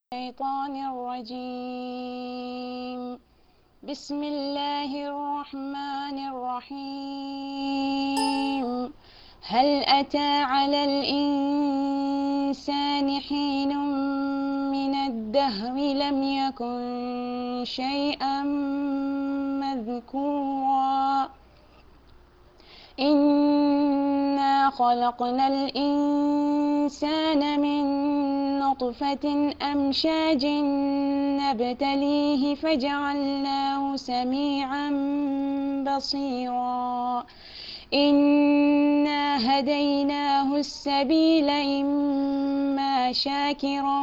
الشيطان الرجيم بسم الله الرحمن الرحيم هل أتى على الإنسان حين من الدهر لم يكن شيئا مذكورا إنا خلقنا الإنسان من نطفة أمشاج نبتليه فجعلناه سميعا بصيرا إنا هديناه السبيل إما شاكرا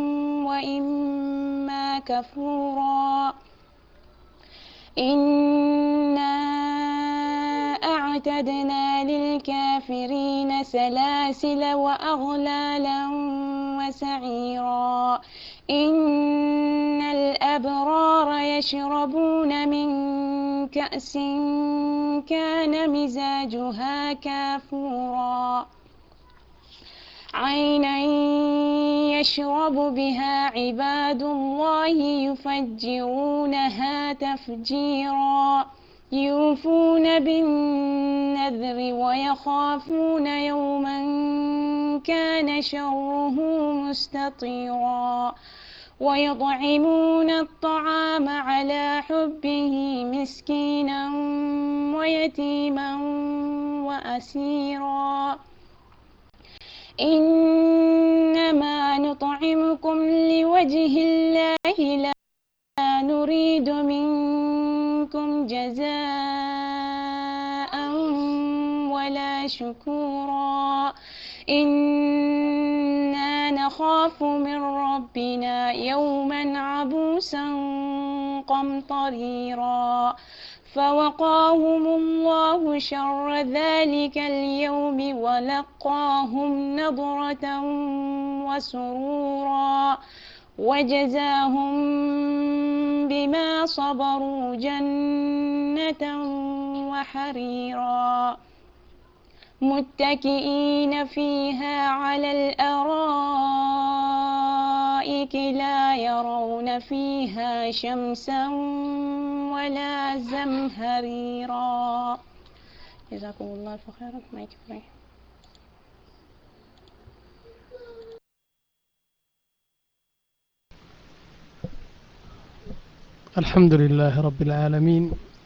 وإما كفورا إنا أعتدنا للكافرين سلاسل وأغلالا وسعيرا إن الأبرار يشربون من كأس كان مزاجها كافورا عينا يشرب بها عباد الله يفجرونها تفجيرا يوفون بالنذر ويخافون يوما كان شره مستطيرا ويطعمون الطعام على حبه مسكينا ويتيما وأسيرا إنما نطعمكم لوجه الله لا نريد منكم جزاء ولا شكورا إنا نخاف من ربنا يوما عبوسا قمطريرا فوقاهم الله شر ذلك اليوم ولقاهم نضرة وسرورا وجزاهم بما صبروا جنة وحريرا متكئين فيها على الأرائك لا يرون فيها شمسا ولا زمهريرا جزاكم الله خيرا ما يكفي الحمد لله رب العالمين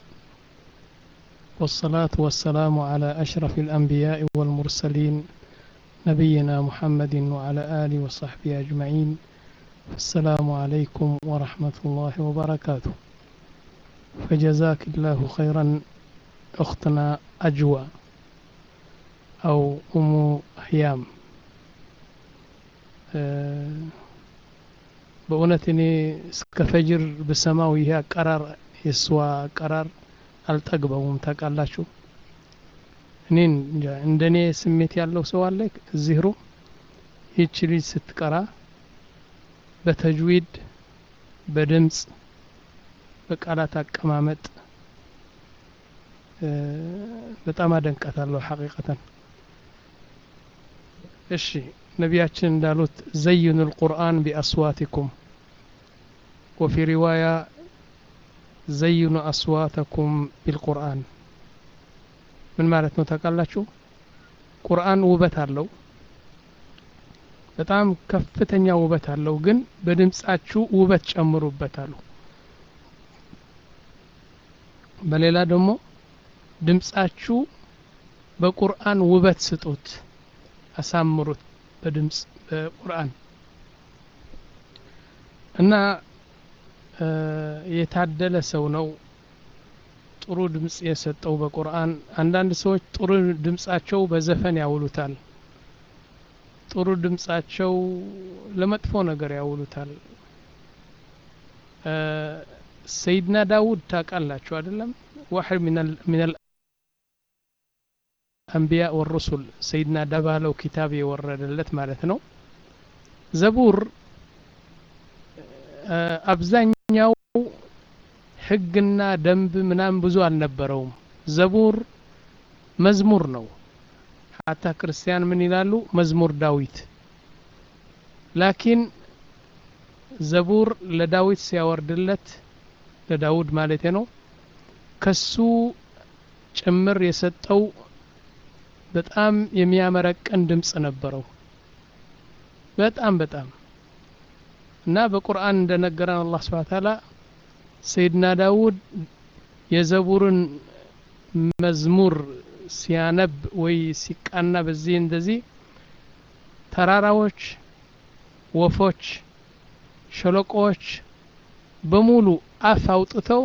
والصلاة والسلام على أشرف الأنبياء والمرسلين نبينا محمد وعلى آله وصحبه أجمعين السلام عليكم ورحمة الله وبركاته فجزاك الله خيرا أختنا أجوى أو أم هيام أه በእውነት እኔ እስከ ፈጅር ብሰማው ይሄ አቀራር የእሷ አቀራር አልጠግበውም ታውቃላችሁ እኔን እንደ እኔ ስሜት ያለው ሰው አለ እዚህ ሩም ይህች ልጅ ስትቀራ በተጅዊድ በድምፅ በቃላት አቀማመጥ በጣም አደንቃታለሁ ሐቂቀተን እሺ ነቢያችን እንዳሉት ዘይኑ ልቁርአን ቢአስዋቲኩም ወፊ ሪዋያ ዘይኑ አስዋተኩም ቢልቁርአን ምን ማለት ነው ታውቃላችሁ ቁርአን ውበት አለው በጣም ከፍተኛ ውበት አለው ግን በድምጻችሁ ውበት ጨምሩበት አሉ በሌላ ደግሞ ድምጻችሁ በቁርአን ውበት ስጡት አሳምሩት በድምፅ በቁርአን እና የታደለ ሰው ነው ጥሩ ድምፅ የሰጠው በቁርአን አንዳንድ ሰዎች ጥሩ ድምፃቸው በዘፈን ያውሉታል ጥሩ ድምፃቸው ለመጥፎ ነገር ያውሉታል ሰይድና ዳውድ ታውቃላችሁ አይደለም ዋሕድ ምን አንቢያ ወሩሱል ሰይድና ደባለው ኪታብ የወረደለት ማለት ነው ዘቡር አብዛኛው ህግና ደንብ ምናምን ብዙ አልነበረውም ዘቡር መዝሙር ነው ሀታ ክርስቲያን ምን ይላሉ መዝሙር ዳዊት ላኪን ዘቡር ለዳዊት ሲያወርድለት ለዳውድ ማለት ነው ከሱ ጭምር የሰጠው በጣም የሚያመረቅን ድምፅ ነበረው በጣም በጣም እና በቁርአን እንደነገረን አላህ ስብሐ ተዓላ ሰይድና ዳውድ የዘቡርን መዝሙር ሲያነብ ወይ ሲቃና በዚህ እንደዚህ ተራራዎች ወፎች ሸለቆዎች በሙሉ አፍ አውጥተው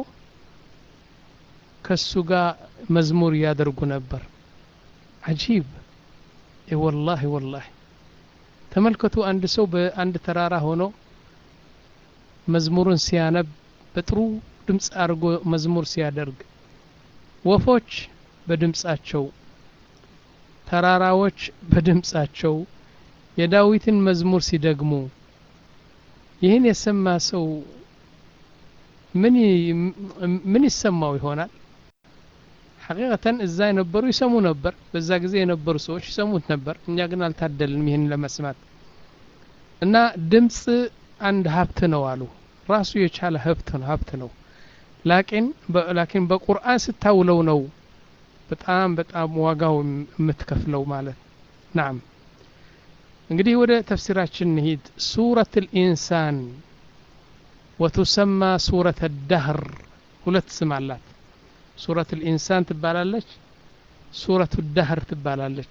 ከሱ ጋር መዝሙር ያደርጉ ነበር አጂብ ወላሂ ወላሂ ተመልከቱ አንድ ሰው በአንድ ተራራ ሆኖ መዝሙሩን ሲያነብ በጥሩ ድምፅ አድርጎ መዝሙር ሲያደርግ ወፎች በድምፃቸው ተራራዎች በድምፃቸው የዳዊትን መዝሙር ሲደግሙ ይህን የሰማ ሰው ምን ምን ይሰማው ይሆናል ሐቂቀተን እዛ የነበሩ ይሰሙ ነበር በዛ ጊዜ የነበሩ ሰዎች ይሰሙት ነበር እኛ ግን አልታደልንም ይህን ለመስማት እና ድምፅ አንድ ሀብት ነው አሉ ራሱ የቻለ ሀብት ነው ሀብት ነው ላኪን ላኪን በቁርአን ስታውለው ነው በጣም በጣም ዋጋው የምትከፍለው ማለት ናም እንግዲህ ወደ ተፍሲራችን እንሂድ ሱረት ልኢንሳን ወቱሰማ ሱረት ዳህር ሁለት ስም አላት ሱረት ልኢንሳን ትባላለች ሱረቱ ዳህር ትባላለች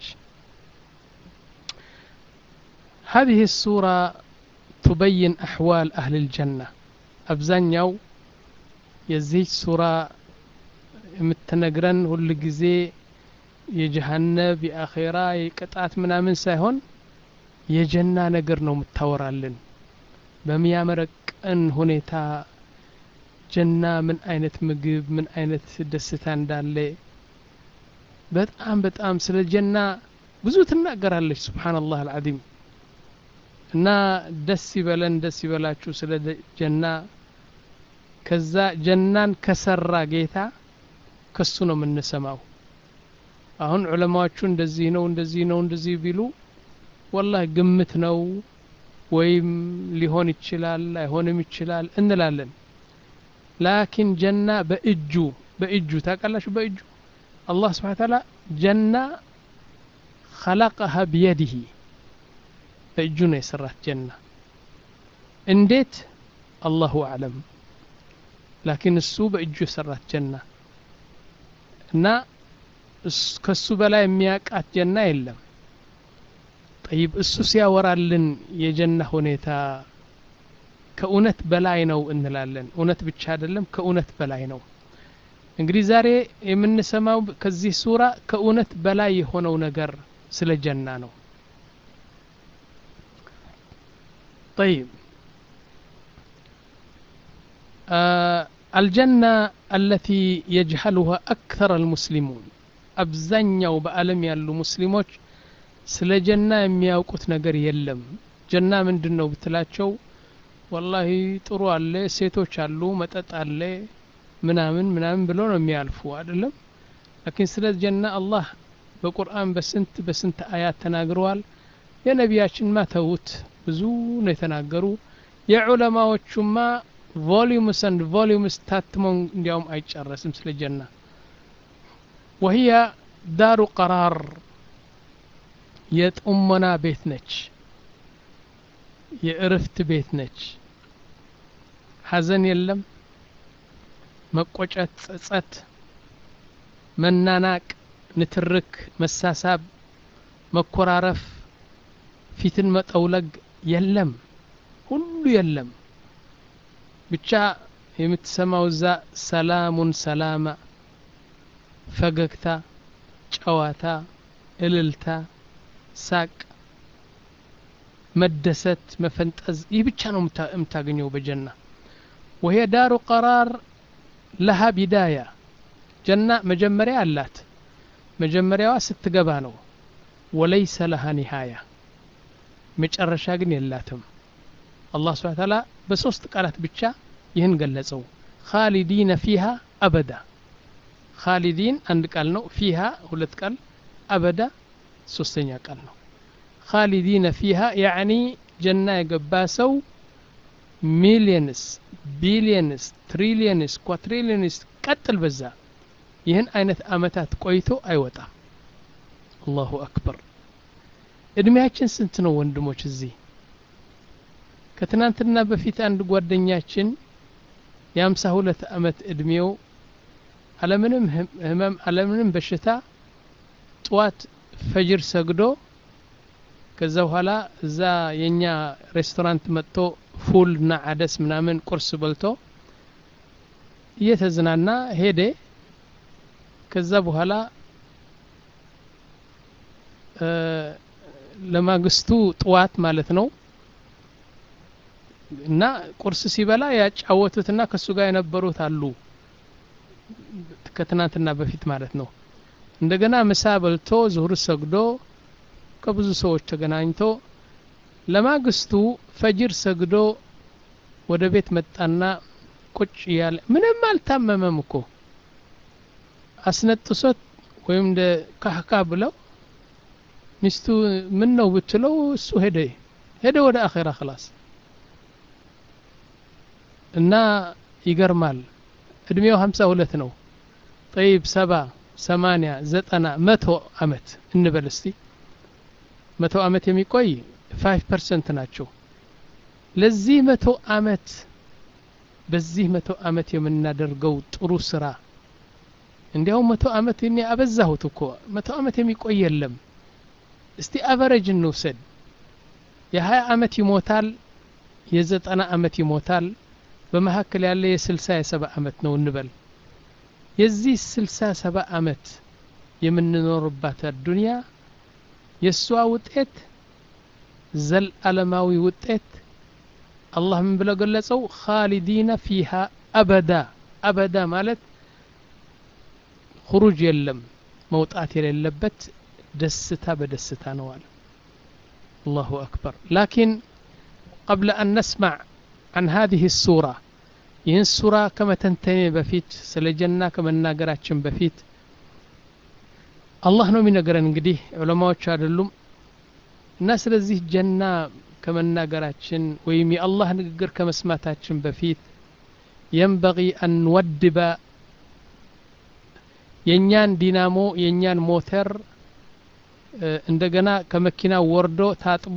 هذه السورة تبين أحوال أهل الجنة أبزانيو የዚህች ሱራ የምትነግረን ሁል ጊዜ የጀሃነብ የአኼራ የቅጣት ምናምን ሳይሆን የጀና ነገር ነው የምታወራልን በሚያመረቅን ሁኔታ ጀና ምን አይነት ምግብ ምን አይነት ደስታ እንዳለ በጣም በጣም ስለ ጀና ብዙ ትናገራለች ስብሓንላህ አልዓዚም እና ደስ ይበለን ደስ ይበላችሁ ስለ ጀና ከዛ ጀናን ከሰራ ጌታ ከሱ ነው የምንሰማው አሁን ዑለማዎቹ እንደዚህ ነው እንደዚህ ነው እንደዚህ ቢሉ ወላሂ ግምት ነው ወይም ሊሆን ይችላል አይሆንም ይችላል እንላለን ላኪን ጀና በእጁ በእጁ ታውቃላችሁ በእጁ አላህ ስብሓን ታላ ጀና خلقها بيده በእጁ ነው የሰራት ጀና እንዴት አላሁ አዕለም ላኪን እሱ በእጁ የሰራት ጀና እና ከሱ በላይ የሚያውቃት ጀና የለም ጠይብ እሱ ሲያወራልን የጀና ሁኔታ ከእውነት በላይ ነው እንላለን እውነት ብቻ አይደለም ከእውነት በላይ ነው እንግዲህ ዛሬ የምንሰማው ከዚህ ሱራ ከእውነት በላይ የሆነው ነገር ስለ ጀና ነው طيب آه الجنة التي يجهلها أكثر المسلمون أبزنيው በዓለም ያሉ ሙስሊሞች ስለ ጀና የሚያውቁት ነገር የለም ጀና ምንድን ነው ብትላቸው ወላሂ ጥሩ አለ ሴቶች አሉ መጠጥ አለ ምናምን ምናምን ብሎ ነው የሚያልፉ አይደለም ላኪን ስለ ጀና አላህ በቁርአን በስንት በስንት አያት ተናግረዋል የነቢያችን ማ ተዉት ብዙ ነው የተናገሩ የዑለማዎቹማ ቮሊዩምስ አንድ ቮሊዩምስ ታትመው እንዲያውም አይጨረስም ስለ ጀና ወህያ ዳሩ ቀራር የጥሞና ቤት ነች የእርፍት ቤት ነች ሀዘን የለም መቆጨት ጸጸት መናናቅ ንትርክ መሳሳብ መኮራረፍ ፊትን መጠውለግ የለም ሁሉ የለም ብቻ የምትሰማው እዛ ሰላሙን ሰላማ ፈገግታ ጨዋታ እልልታ ሳቅ መደሰት መፈንጠዝ ይህ ብቻ ነው የምታገኘው በጀና ወሄ ዳሩ ቀራር ለሃ ቢዳያ ጀና መጀመሪያ አላት መጀመሪያዋ ስትገባ ነው ወለይሰ ለሃ ኒሃያ መጨረሻ ግን የላትም አላህ ስብሓን ታላ በሶስት ቃላት ብቻ ይህን ገለጸው ካሊዲነ ፊሃ አበዳ ካሊዲን አንድ ቃል ነው ፊሃ ሁለት ቃል አበዳ ሶስተኛ ቃል ነው ካሊዲነ ፊሃ ያዕኒ ጀና የገባ ሰው ሚሊየንስ ቢሊየንስ ትሪሊየንስ ኳትሪሊየንስ ቀጥል በዛ ይህን አይነት አመታት ቆይቶ አይወጣም አላሁ አክበር እድሜያችን ስንት ነው ወንድሞች እዚህ ከትናንትና በፊት አንድ ጓደኛችን የአምሳ ሁለት አመት እድሜው አለምንም ህመም አለምንም በሽታ ጠዋት ፈጅር ሰግዶ ከዛ በኋላ እዛ የኛ ሬስቶራንት መጥቶ ፉል እና አደስ ምናምን ቁርስ በልቶ እየተዝናና ሄደ ከዛ በኋላ ለማግስቱ ጥዋት ማለት ነው እና ቁርስ ሲበላ ያጫወቱትና ከሱ ጋር የነበሩት አሉ ከትናንትና በፊት ማለት ነው እንደገና ምሳ በልቶ ዙሁር ሰግዶ ከብዙ ሰዎች ተገናኝቶ ለማግስቱ ፈጅር ሰግዶ ወደ ቤት መጣና ቁጭ እያለ ምንም አልታመመም እኮ አስነጥሶት ወይም እንደ ካህካ ብለው ሚስቱ ምን ነው ብትለው እሱ ሄደ ሄደ ወደ አኼራ ክላስ እና ይገርማል እድሜው ሀምሳ ሁለት ነው ጠይብ ሰባ ሰማንያ ዘጠና መቶ አመት እንበል እስቲ መቶ አመት የሚቆይ ፋይቭ ፐርሰንት ናቸው ለዚህ መቶ አመት በዚህ መቶ አመት የምናደርገው ጥሩ ስራ እንዲያውም መቶ አመት እኔ አበዛሁት እኮ መቶ አመት የሚቆይ የለም እስቲ አቨሬጅ እንውሰድ የሀያ አመት ይሞታል የዘጠና አመት ይሞታል በመካከል ያለ የስልሳ የሰባ አመት ነው እንበል የዚህ ስልሳ ሰባ አመት የምንኖርባት ዱንያ የእሷ ውጤት ዘለዓለማዊ ውጤት አላህ ምን ብለው ገለጸው ካሊዲነ ፊሃ አበዳ አበዳ ማለት ሁሩጅ የለም መውጣት የሌለበት ደስታ በደስታ ነው አለ አላሁ አክበር ላኪን قبل أن نسمع عن هذه السورة ይህን ሱራ ከመተንተኔ በፊት ስለ ጀና ከመናገራችን በፊት አላህ ነው የሚነገረን እንግዲህ ዑለማዎች አይደሉም እና ስለዚህ ጀና ከመናገራችን ወይም የአላህ ንግግር ከመስማታችን በፊት የንበቂ አንወድበ የእኛን ዲናሞ የእኛን ሞተር እንደገና ከመኪና ወርዶ ታጥቦ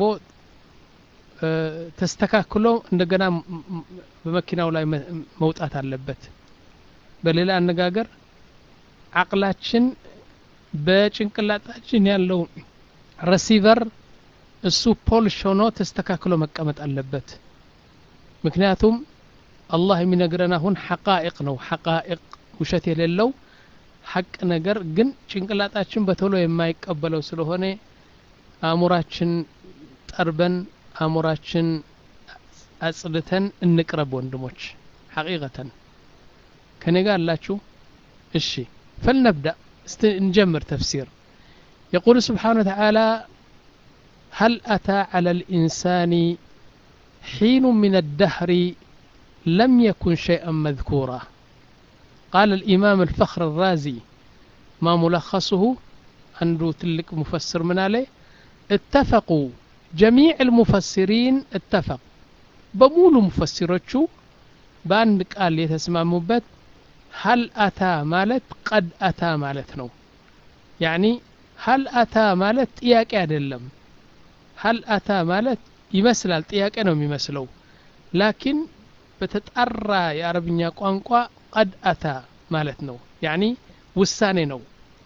ተስተካክሎ እንደገና በመኪናው ላይ መውጣት አለበት በሌላ አነጋገር አቅላችን በጭንቅላታችን ያለው ረሲቨር እሱ ፖልሽ ሆኖ ተስተካክሎ መቀመጥ አለበት ምክንያቱም አላህ የሚነግረን አሁን ሐቃኢቅ ነው ሐቃኢቅ ውሸት የሌለው ሐቅ ነገር ግን ጭንቅላጣችን በቶሎ የማይቀበለው ስለሆነ አእሙራችን ጠርበን አእሙራችን አጽድተን እንቅረብ ወንድሞች ሐቂቀተን ከኔ ጋር አላችሁ እሺ فلنبدأ نجمر تفسير يقول سبحانه وتعالى هل أتى على الإنسان حين من الدهر لم يكن شيئا مذكورا قال الإمام الفخر الرازي ما ملخصه عنده تلك مفسر من عليه اتفقوا جميع المفسرين اتفق بمول مفسرتشو بأن قال يتسمى هل أتى مالت قد أتى مالت نو يعني هل أتى مالت ጥያቄ አይደለም هل أتى مالت ይመስላል ጥያቄ ነው የሚመስለው ላኪን በተጣራ የአረብኛ ቋንቋ ቀድ አታ ማለት ነው ያኒ ውሳኔ ነው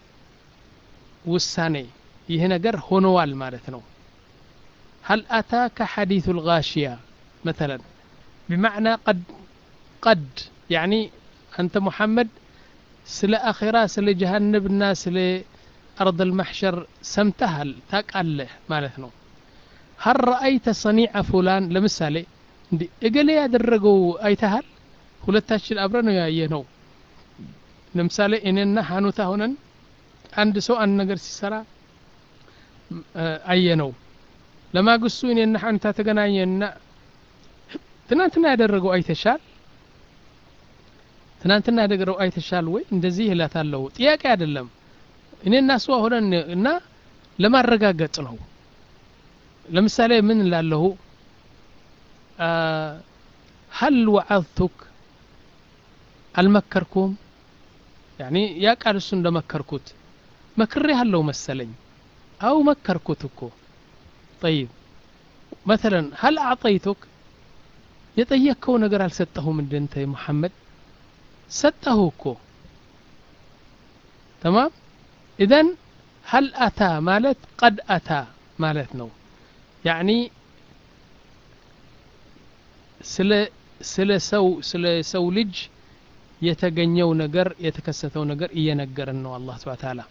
ውሳኔ ይህ ነገር ሆነዋል ማለት ነው هل أتاك حديث الغاشية مثلا بمعنى قد قد يعني أنت محمد سل أخرى سل جهنبنا سل أرض المحشر سمتهل تاقاله مالتنا هل رأيت صنيع فلان لمثالي እንዲ እገሌ ያደረገው አይተሃል ሁለታችን አብረ ነው ያየ ነው ለምሳሌ እኔና ሀኑታ ሆነን አንድ ሰው አንድ ነገር ሲሰራ አየ ነው ለማግስቱ እኔና ሀኑታ ተገናኘና ትናንትና ያደረገው አይተሻል ትናንትና ያደረገው አይተሻል ወይ እንደዚህ እላታለሁ ጥያቄ አይደለም እኔና እሷ ሆነን እና ለማረጋገጥ ነው ለምሳሌ ምን ላለሁ هل وعظتك አልመከርኩም ያኒ ያ ቃል እሱ እንደመከርኩት መክሬ ያለው መሰለኝ አው መከርኩት እኮ ጠይብ መተለን ሀል አዕጠይቱክ የጠየቅከው ነገር አልሰጠሁም እንደ እንተ ሙሐመድ ሰጠሁ እኮ ተማም ኢዘን ሀል አታ ማለት ቀድ አታ ማለት ነው ያኒ ስለ ስለ ሰው ስለ ሰው ልጅ የተገኘው ነገር የተከሰተው ነገር እየነገረን ነው አላህ ስብሐ ተዓላ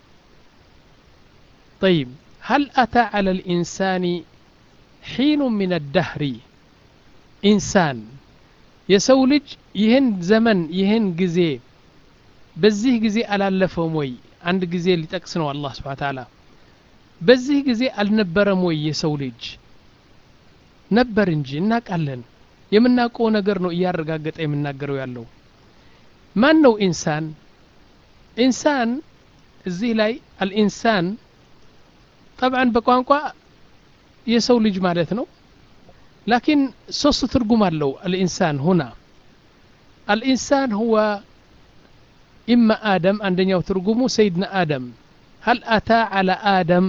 طيب هل أتى على الإنسان حين من الدهر إنسان የሰው ልጅ ይህን ዘመን ይህን ጊዜ በዚህ ጊዜ አላለፈውም ወይ አንድ ጊዜ ሊጠቅስ ነው አላህ ስብሐ ተዓላ በዚህ ጊዜ አልነበረም ወይ የሰው ልጅ ነበር እንጂ እናውቃለን የምናውቀው ነገር ነው እያረጋገጠ የምናገረው ያለው ማን ነው ኢንሳን ኢንሳን እዚህ ላይ አልኢንሳን ጠብዓን በቋንቋ የሰው ልጅ ማለት ነው ላኪን ሶስት ትርጉም አለው አልኢንሳን ሁና አልኢንሳን ሁወ ኢማ አደም አንደኛው ትርጉሙ ሰይድና አደም هل أتى على آدم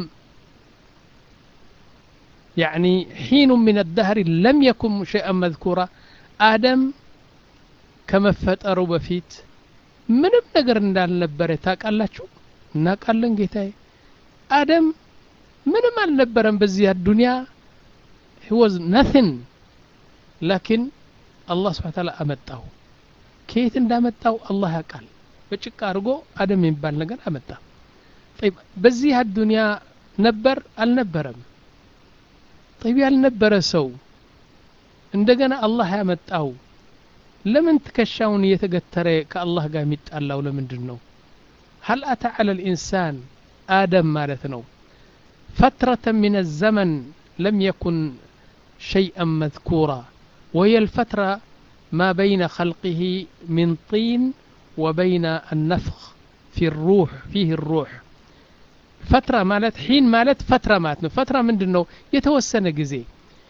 يعني حين من الدهر لم يكن شيئا مذكورا آدم ከመፈጠሩ በፊት ምንም ነገር እንዳልነበረ ታውቃላችሁ እናውቃለን ጌታዬ አደም ምንም አልነበረም በዚህ አዱንያ he was nothing ላኪን አላህ ስብሐ ተዓላ አመጣው ከየት እንዳመጣው አላህ ያውቃል በጭቃ አድርጎ አደም የሚባል ነገር አመጣ طيب በዚህ አዱንያ ነበር አልነበረም طيب ያልነበረ ሰው እንደገና አላህ ያመጣው ለምን ትከሻውን እየተገተረ ከአላህ ጋር የሚጣላው ለምንድን ነው هل أتى على الإنسان آدم مالتنا فترة من الزمن لم يكن شيئا مذكورا وهي الفترة ما بين خلقه من طين وبين النفخ في الروح فيه الروح فترة مالت حين مالت فترة مالت فترة من دنو يتوسن جزي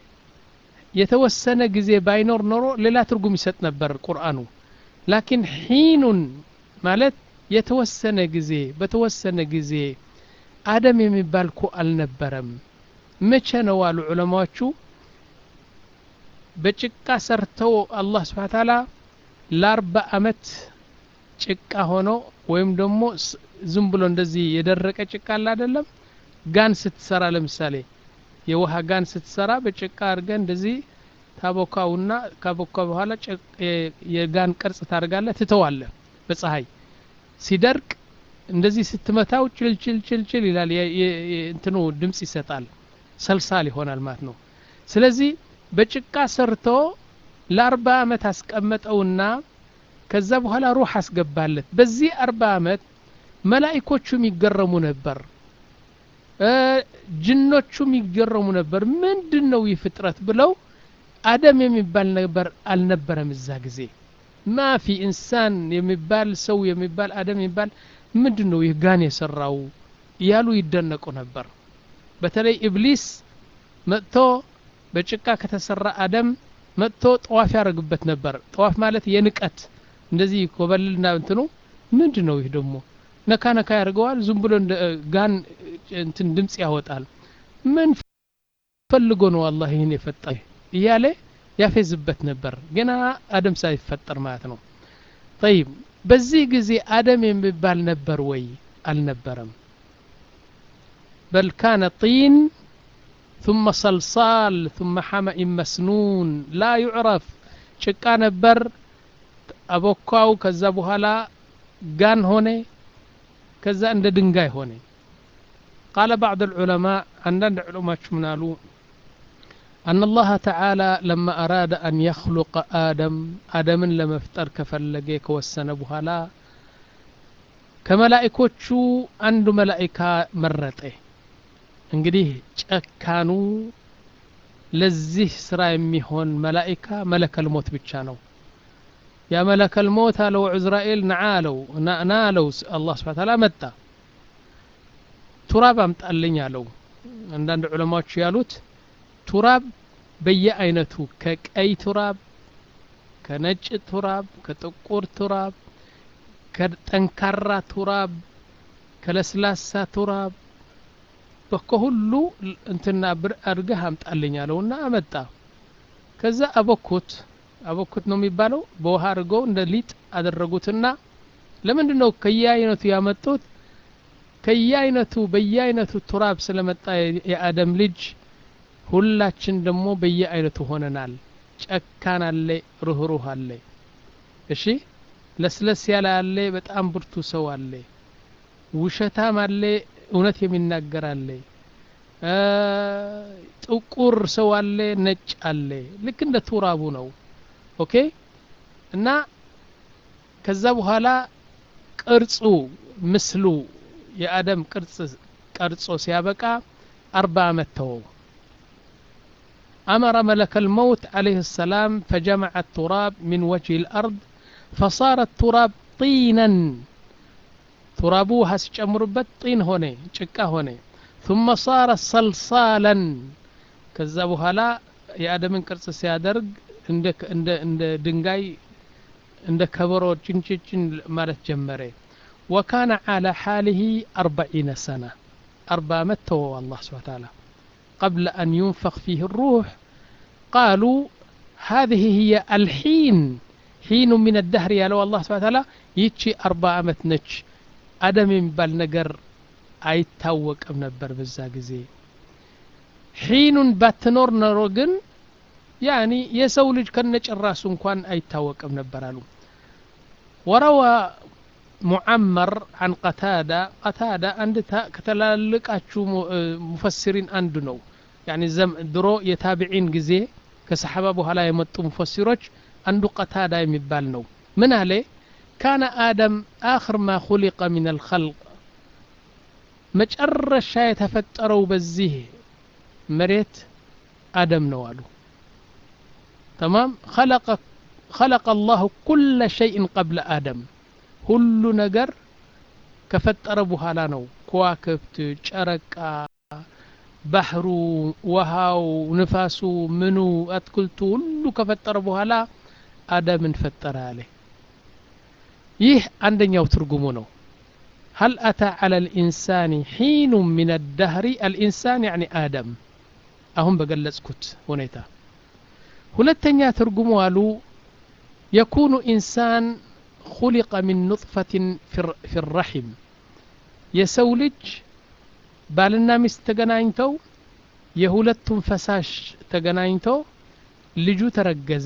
የተወሰነ ጊዜ ባይኖር ኖሮ ሌላ ትርጉም ይሰጥ ነበር ቁርአኑ ላኪን ሒኑን ማለት የተወሰነ ጊዜ በተወሰነ ጊዜ አደም የሚባል ኮ አልነበረም መቼ ነው አሉ ዑለማዎቹ በጭቃ ሰርተው አላህ ስብሓ ታላ ለአርባ አመት ጭቃ ሆኖ ወይም ደግሞ ዝም ብሎ እንደዚህ የደረቀ ጭቃ አለ አይደለም ጋን ስትሰራ ለምሳሌ የውሃ ጋን ስትሰራ በጭቃ አድርገ እንደዚህ ታቦካውና ካቦካ በኋላ የጋን ቅርጽ ታደርጋለ ትተዋለ በፀሐይ ሲደርቅ እንደዚህ ስትመታው ችልችልችልችል ይላል እንትኑ ድምፅ ይሰጣል ሰልሳል ይሆናል ማለት ነው ስለዚህ በጭቃ ሰርቶ ለአርባ አመት አስቀመጠውና ከዛ በኋላ ሩህ አስገባለት በዚህ አርባ አመት መላይኮቹም ይገረሙ ነበር ጅኖቹም ይገረሙ ነበር ምንድን ነው ይህ ፍጥረት ብለው አደም የሚባል ነበር አልነበረም እዛ ጊዜ ማፊ ኢንሳን የሚባል ሰው የሚባል አደም የሚባል ምንድን ነው ይህ ጋን የሰራው እያሉ ይደነቁ ነበር በተለይ ኢብሊስ መጥቶ በጭቃ ከተሰራ አደም መጥቶ ጠዋፍ ያደርግበት ነበር ጠዋፍ ማለት የንቀት እንደዚህ ኮበልልና እንትኑ ምንድን ነው ይህ ደግሞ ነካ ነካ ያደርገዋል ዝም ብሎ ጋን እንትን ድምፅ ያወጣል ምን ፈልጎ ነው አላህ ይህን የፈጠ እያለ ያፌዝበት ነበር ገና አደም ሳይፈጠር ማለት ነው ጠይብ በዚህ ጊዜ አደም የሚባል ነበር ወይ አልነበረም በል ካነ ጢን ثم صلصال ثم حمأ مسنون لا يعرف ጭቃ ነበር አቦካው ከዛ በኋላ ጋን ሆነ ከዛ እንደ ድንጋይ ሆነ قال بعض العلماء عندنا علماء منالو أن الله تعالى لما أراد أن يخلق آدم آدم لما افتر كفلقه كوسن بهلا ከመላእኮቹ አንዱ መላእካ መረጠ እንግዲህ ጨካኑ ለዚህ ስራ የሚሆን መላእካ መለከል ሞት ብቻ ነው ያ መለከል ሞት አለው ዕዝራኤል ነዓ አለው ና አለው አላህ ስብሓ ታላ መጣ ቱራብ አምጣልኝ አለው አንዳንድ ዑለማዎች ያሉት ቱራብ በየአይነቱ ከቀይ ቱራብ ከነጭ ቱራብ ከጥቁር ቱራብ ከጠንካራ ቱራብ ከለስላሳ ቱራብ ከሁሉ እንትና ብር አድርገህ አምጣልኝ አለውና አመጣ ከዛ አበኩት አበኩት ነው የሚባለው በውሃ አድርገው እንደ ሊጥ አደረጉትና ለምንድን ነው ከየአይነቱ ያመጡት ከየአይነቱ በየአይነቱ ቱራብ ስለመጣ የአደም ልጅ ሁላችን ደግሞ በየአይነቱ ሆነናል ጨካን አለ ሩህሩህ አለ እሺ ለስለስ ያለ አለ በጣም ብርቱ ሰው አለ ውሸታም አለ እውነት የሚናገር አለ ጥቁር ሰው አለ ነጭ አለ ልክ እንደ ቱራቡ ነው ኦኬ እና ከዛ በኋላ ቅርጹ ምስሉ የአደም ቅርጽ ቀርጾ ሲያበቃ አርባ ዓመት ተወው أمر ملك الموت عليه السلام فجمع التراب من وجه الأرض فصار التراب طينا ترابو هس ጨምሩበት ጢን ሆነ ጭቃ ሆነ ثم صار صلصالا ከዛ በኋላ የአደምን ቅርጽ ሲያደርግ እንደ እንደ እንደ ድንጋይ እንደ ከበሮ ጭንጭጭን ማለት ጀመረ وكان على حاله أربعين سنة أربع متى الله سبحانه وتعالى قبل أن ينفخ فيه الروح قالوا هذه هي الحين حين من الدهر يا لو الله سبحانه وتعالى يتشي أربع أمت نتش أدم يبال نقر አይታወቅም ነበር በዛ ጊዜ ሒኑን ባትኖር ኖሮ ግን ያኒ የሰው ልጅ ከነጭራሱ እንኳን አይታወቅም ነበር አሉ ወረዋ ሙዓመር አን ቀታዳ ቀታዳ አንድ ከተላልቃችሁ ሙፈሲሪን አንዱ ነው ያኒ ድሮ የታቢዒን ጊዜ ከሰሓባ በኋላ የመጡ ሙፈሲሮች አንዱ ቀታዳ የሚባል ነው ምን አለ ካነ አደም አኽር ማ ኹሊቀ ምን አልኸልቅ መጨረሻ የተፈጠረው በዚህ መሬት አደም ነው አሉ ተማም خلق الله كل شيء قبل آدم ሁሉ ነገር ከፈጠረ በኋላ ነው ከዋክብት ጨረቃ ባህሩ ውሃው ንፋሱ ምኑ አትክልቱ ሁሉ ከፈጠረ በኋላ አደምን ፈጠረ አለ ይህ አንደኛው ትርጉሙ ነው هل أتى على الإنسان حين من الدهر الإنسان يعني آدم أهم بقلسكت هنيتا هلتنيا ترجموا قالوا يكون إنسان خلق من نطفة في الرحم يسولج بالنا مس تجناينتو يهولتهم فساش تجناينتو ልጁ ተረገዘ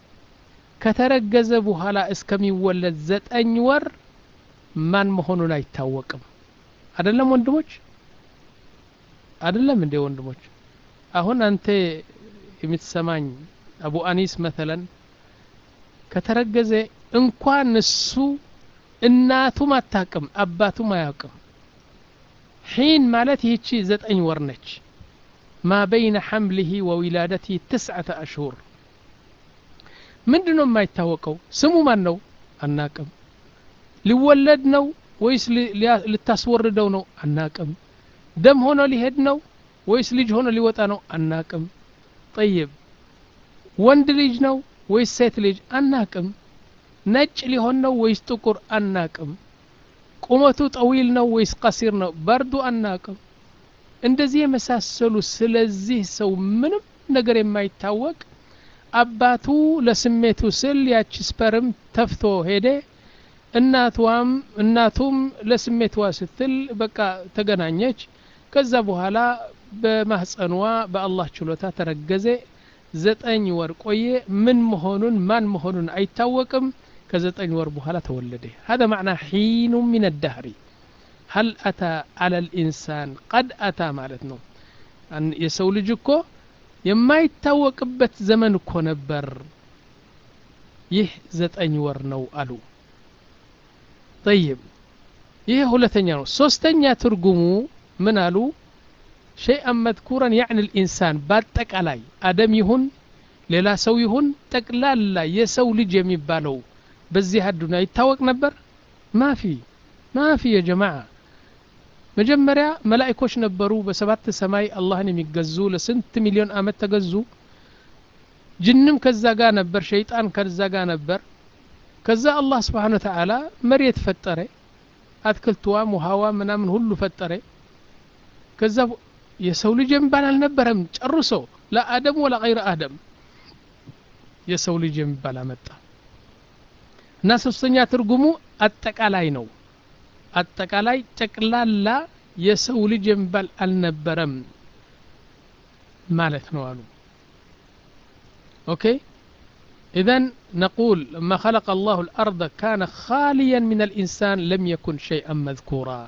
ከተረገዘ በኋላ እስከሚወለድ ዘጠኝ ወር ማን መሆኑን አይታወቅም አደለም ወንድሞች አደለም እንዴ ወንድሞች አሁን አንተ የምትሰማኝ አቡ አኒስ መተለን ከተረገዘ እንኳን እሱ እናቱም አታቅም አባቱም አያውቅም ሒን ማለት ይህቺ ዘጠኝ ወር ነች ማ በይነ ሐምልህ ወዊላደትህ ትስዓተ አሽሁር ምንድን ነው የማይታወቀው ስሙ ማን ነው አናቅም ሊወለድ ነው ወይስ ልታስወርደው ነው አናቅም ደም ሆኖ ሊሄድ ነው ወይስ ልጅ ሆኖ ሊወጣ ነው አናቅም ጠይብ ወንድ ልጅ ነው ወይስ ሴት ልጅ አናቅም ነጭ ሊሆን ነው ወይስ ጥቁር አናቅም ቁመቱ ጠዊል ነው ወይስ ቀሲር ነው በርዱ አናቅም እንደዚህ የመሳሰሉ ስለዚህ ሰው ምንም ነገር የማይታወቅ አባቱ ለስሜቱ ስል ያቺ ስፐርም ተፍቶ ሄደ እናቷም እናቱም ለስሜቷ ስትል በቃ ተገናኘች ከዛ በኋላ በማህፀኗ በአላህ ችሎታ ተረገዘ ዘጠኝ ወር ቆየ ምን መሆኑን ማን መሆኑን አይታወቅም ከዘጠኝ ወር በኋላ ተወለደ هذا معنى حين من الدهر هل أتى على الإنسان قد أتى ማለት ነው የሰው ልጅ እኮ የማይታወቅበት ዘመን እኮ ነበር ይህ ዘጠኝ ወር ነው አሉ طيب ይህ ሁለተኛ ነው ሶስተኛ ትርጉሙ ምን አሉ ሸይአን መذኩረን ያዕኒ ልኢንሳን በአጠቃላይ አደም ይሁን ሌላ ሰው ይሁን ጠቅላላ የሰው ልጅ የሚባለው በዚህ አዱና ይታወቅ ነበር ማፊ ማፊ የጀማዓ መጀመሪያ መላእኮች ነበሩ በሰባት ሰማይ አላህን የሚገዙ ለስንት ሚሊዮን አመት ተገዙ ጅንም ከዛ ጋር ነበር ሸይጣን ከዛ ጋር ነበር ከዛ አላህ ስብሓን ወተዓላ መሬት ፈጠረ አትክልትዋም ውሃዋ ምናምን ሁሉ ፈጠረ ከዛ የሰው ልጅ የሚባል አልነበረም ጨርሶ ለአደም ወላ ገይረ አደም የሰው ልጅ የሚባል አመጣ እና ሶስተኛ ትርጉሙ አጠቃላይ ነው አጠቃላይ ጠቅላላ የሰው ልጅ የሚባል አልነበረም ማለት ነው አሉ ኦኬ إذن نقول لما خلق الله الأرض كان خاليا من الإنسان لم يكن شيئا مذكورا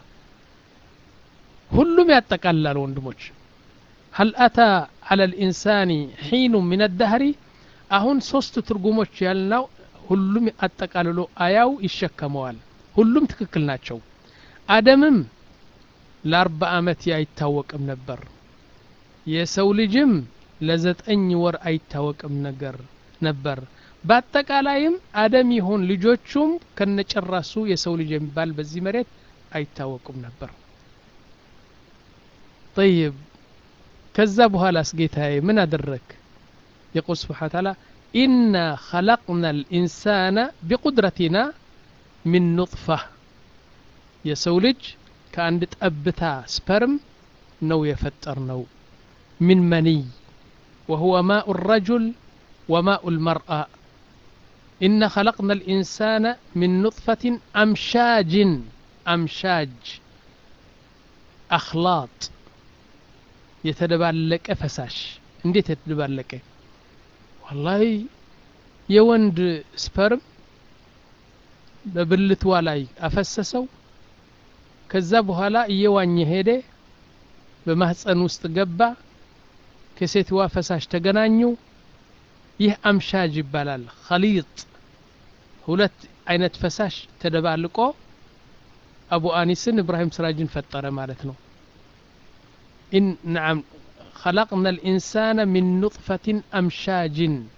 ሁሉም ያጠቃልላል ወንድሞች هل أتى على الإنسان حين من الدهر አሁን ሶስት ትርጉሞች ያልናው ሁሉም አጠቃልሎ አያው ይሸከመዋል ሁሉም ትክክል ናቸው አደምም ለአርባ ዓመት አይታወቅም ነበር የሰው ልጅም ለዘጠኝ ወር አይታወቅም ነገር ነበር በአጠቃላይም አደም ይሁን ልጆቹም ከነጨራሱ የሰው ልጅ የሚባል በዚህ መሬት አይታወቁም ነበር طيب ከዛ በኋላስ ጌታዬ ምን አደረግ يقول سبحانه وتعالى إنا خلقنا الإنسان بقدرتنا من نطفة يسولج كأن تأبتا سبرم نو يفتر نو من مني وهو ماء الرجل وماء المرأة إنا خلقنا الإنسان من نطفة أمشاج أمشاج أخلاط يتدبالك فساش እንዴት የተደባለቀ ወላሂ የወንድ ስፐርም በብልትዋ ላይ አፈሰሰው ከዛ በኋላ እየዋኘ ሄደ በማህፀን ውስጥ ገባ ከሴትዋ ፈሳሽ ተገናኙ ይህ አምሻጅ ይባላል ከሊጥ ሁለት አይነት ፈሳሽ ተደባልቆ አቡ አኒስን እብራሂም ስራጅን ፈጠረ ማለት ነው ኢን ነዓም خلقنا الإنسان من نطفة أمشاج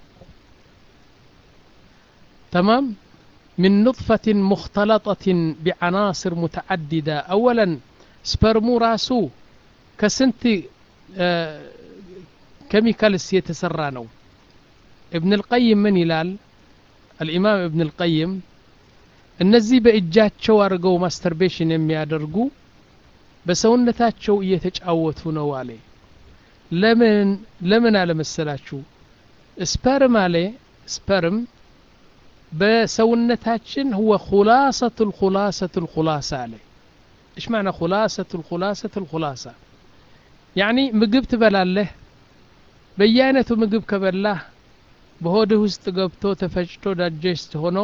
تمام من نطفة مختلطة بعناصر متعددة أولا سبرمو راسو كسنت آه كيميكالس يتسرانو ابن القيم من يلال الإمام ابن القيم እነዚህ በእጃቸው አድርገው ማስተርቤሽን የሚያደርጉ በሰውነታቸው እየተጫወቱ ነው አለ ለምን ለምን አለመሰላችሁ ስፐርም አለ ስፐርም በሰውነታችን هو خلاصة الخلاصة الخلاصة አለ ايش معنى خلاصة الخلاصة الخلاصة يعني ምግብ ትበላለህ በየአይነቱ ምግብ ከበላህ በሆድህ ውስጥ ገብቶ ተፈጭቶ ዳጀስት ሆኖ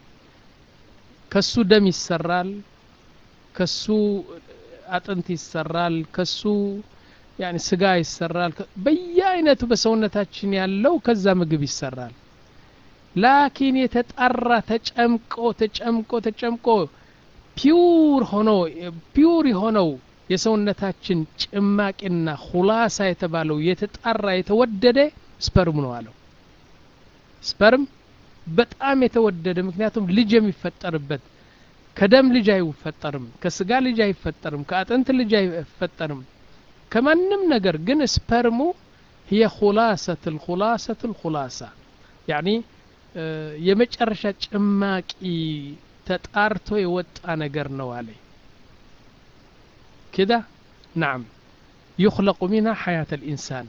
ከሱ ደም ይሰራል ከሱ አጥንት ይሰራል ከሱ ያኒ ስጋ ይሰራል በየአይነቱ በሰውነታችን ያለው ከዛ ምግብ ይሰራል ላኪን የተጣራ ተጨምቆ ተጨምቆ ተጨምቆ ፒውር ሆኖ ፒውር የሆነው የሰውነታችን ጭማቂና ሁላሳ የተባለው የተጣራ የተወደደ ስፐርም ነው አለው ስፐርም በጣም የተወደደ ምክንያቱም ልጅ የሚፈጠርበት ከደም ልጅ አይፈጠርም ከስጋ ልጅ አይፈጠርም ከአጥንት ልጅ አይፈጠርም ከማንም ነገር ግን ስፐርሙ هي خلاصة الخلاصة الخلاصة يعني የመጨረሻ ጭማቂ ተጣርቶ የወጣ ነገር ነው አለ كده نعم يخلق منها حياة الإنسان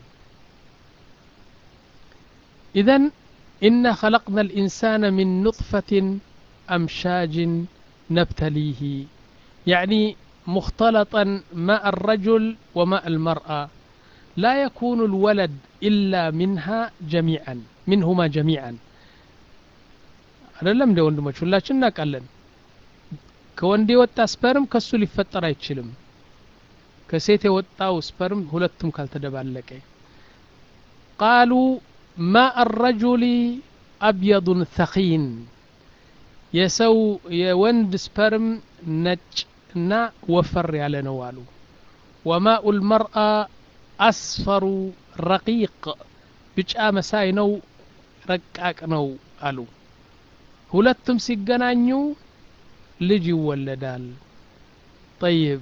إذا إنا خلقنا الإنسان من نطفة أمشاج نبتليه يعني مختلطا ماء الرجل وماء المرأة لا يكون الولد إلا منها جميعا منهما جميعا አይደለም እንደ ወንድሞች ሁላችን እናውቃለን ከወንድ የወጣ ስፐርም ከሱ ሊፈጠር አይችልም ከሴት የወጣው ስፐርም ሁለቱም ካልተደባለቀ ቃሉ ማء الرجل أبيض ثخين የሰው የወንድ ስፐርም ነጭ እና ወፈር ያለ ነው አሉ ወማኡ ልመርአ አስፈሩ ረቂቅ ቢጫ መሳይ ነው ረቃቅ ነው አሉ ሁለቱም ሲገናኙ ልጅ ይወለዳል ጠይብ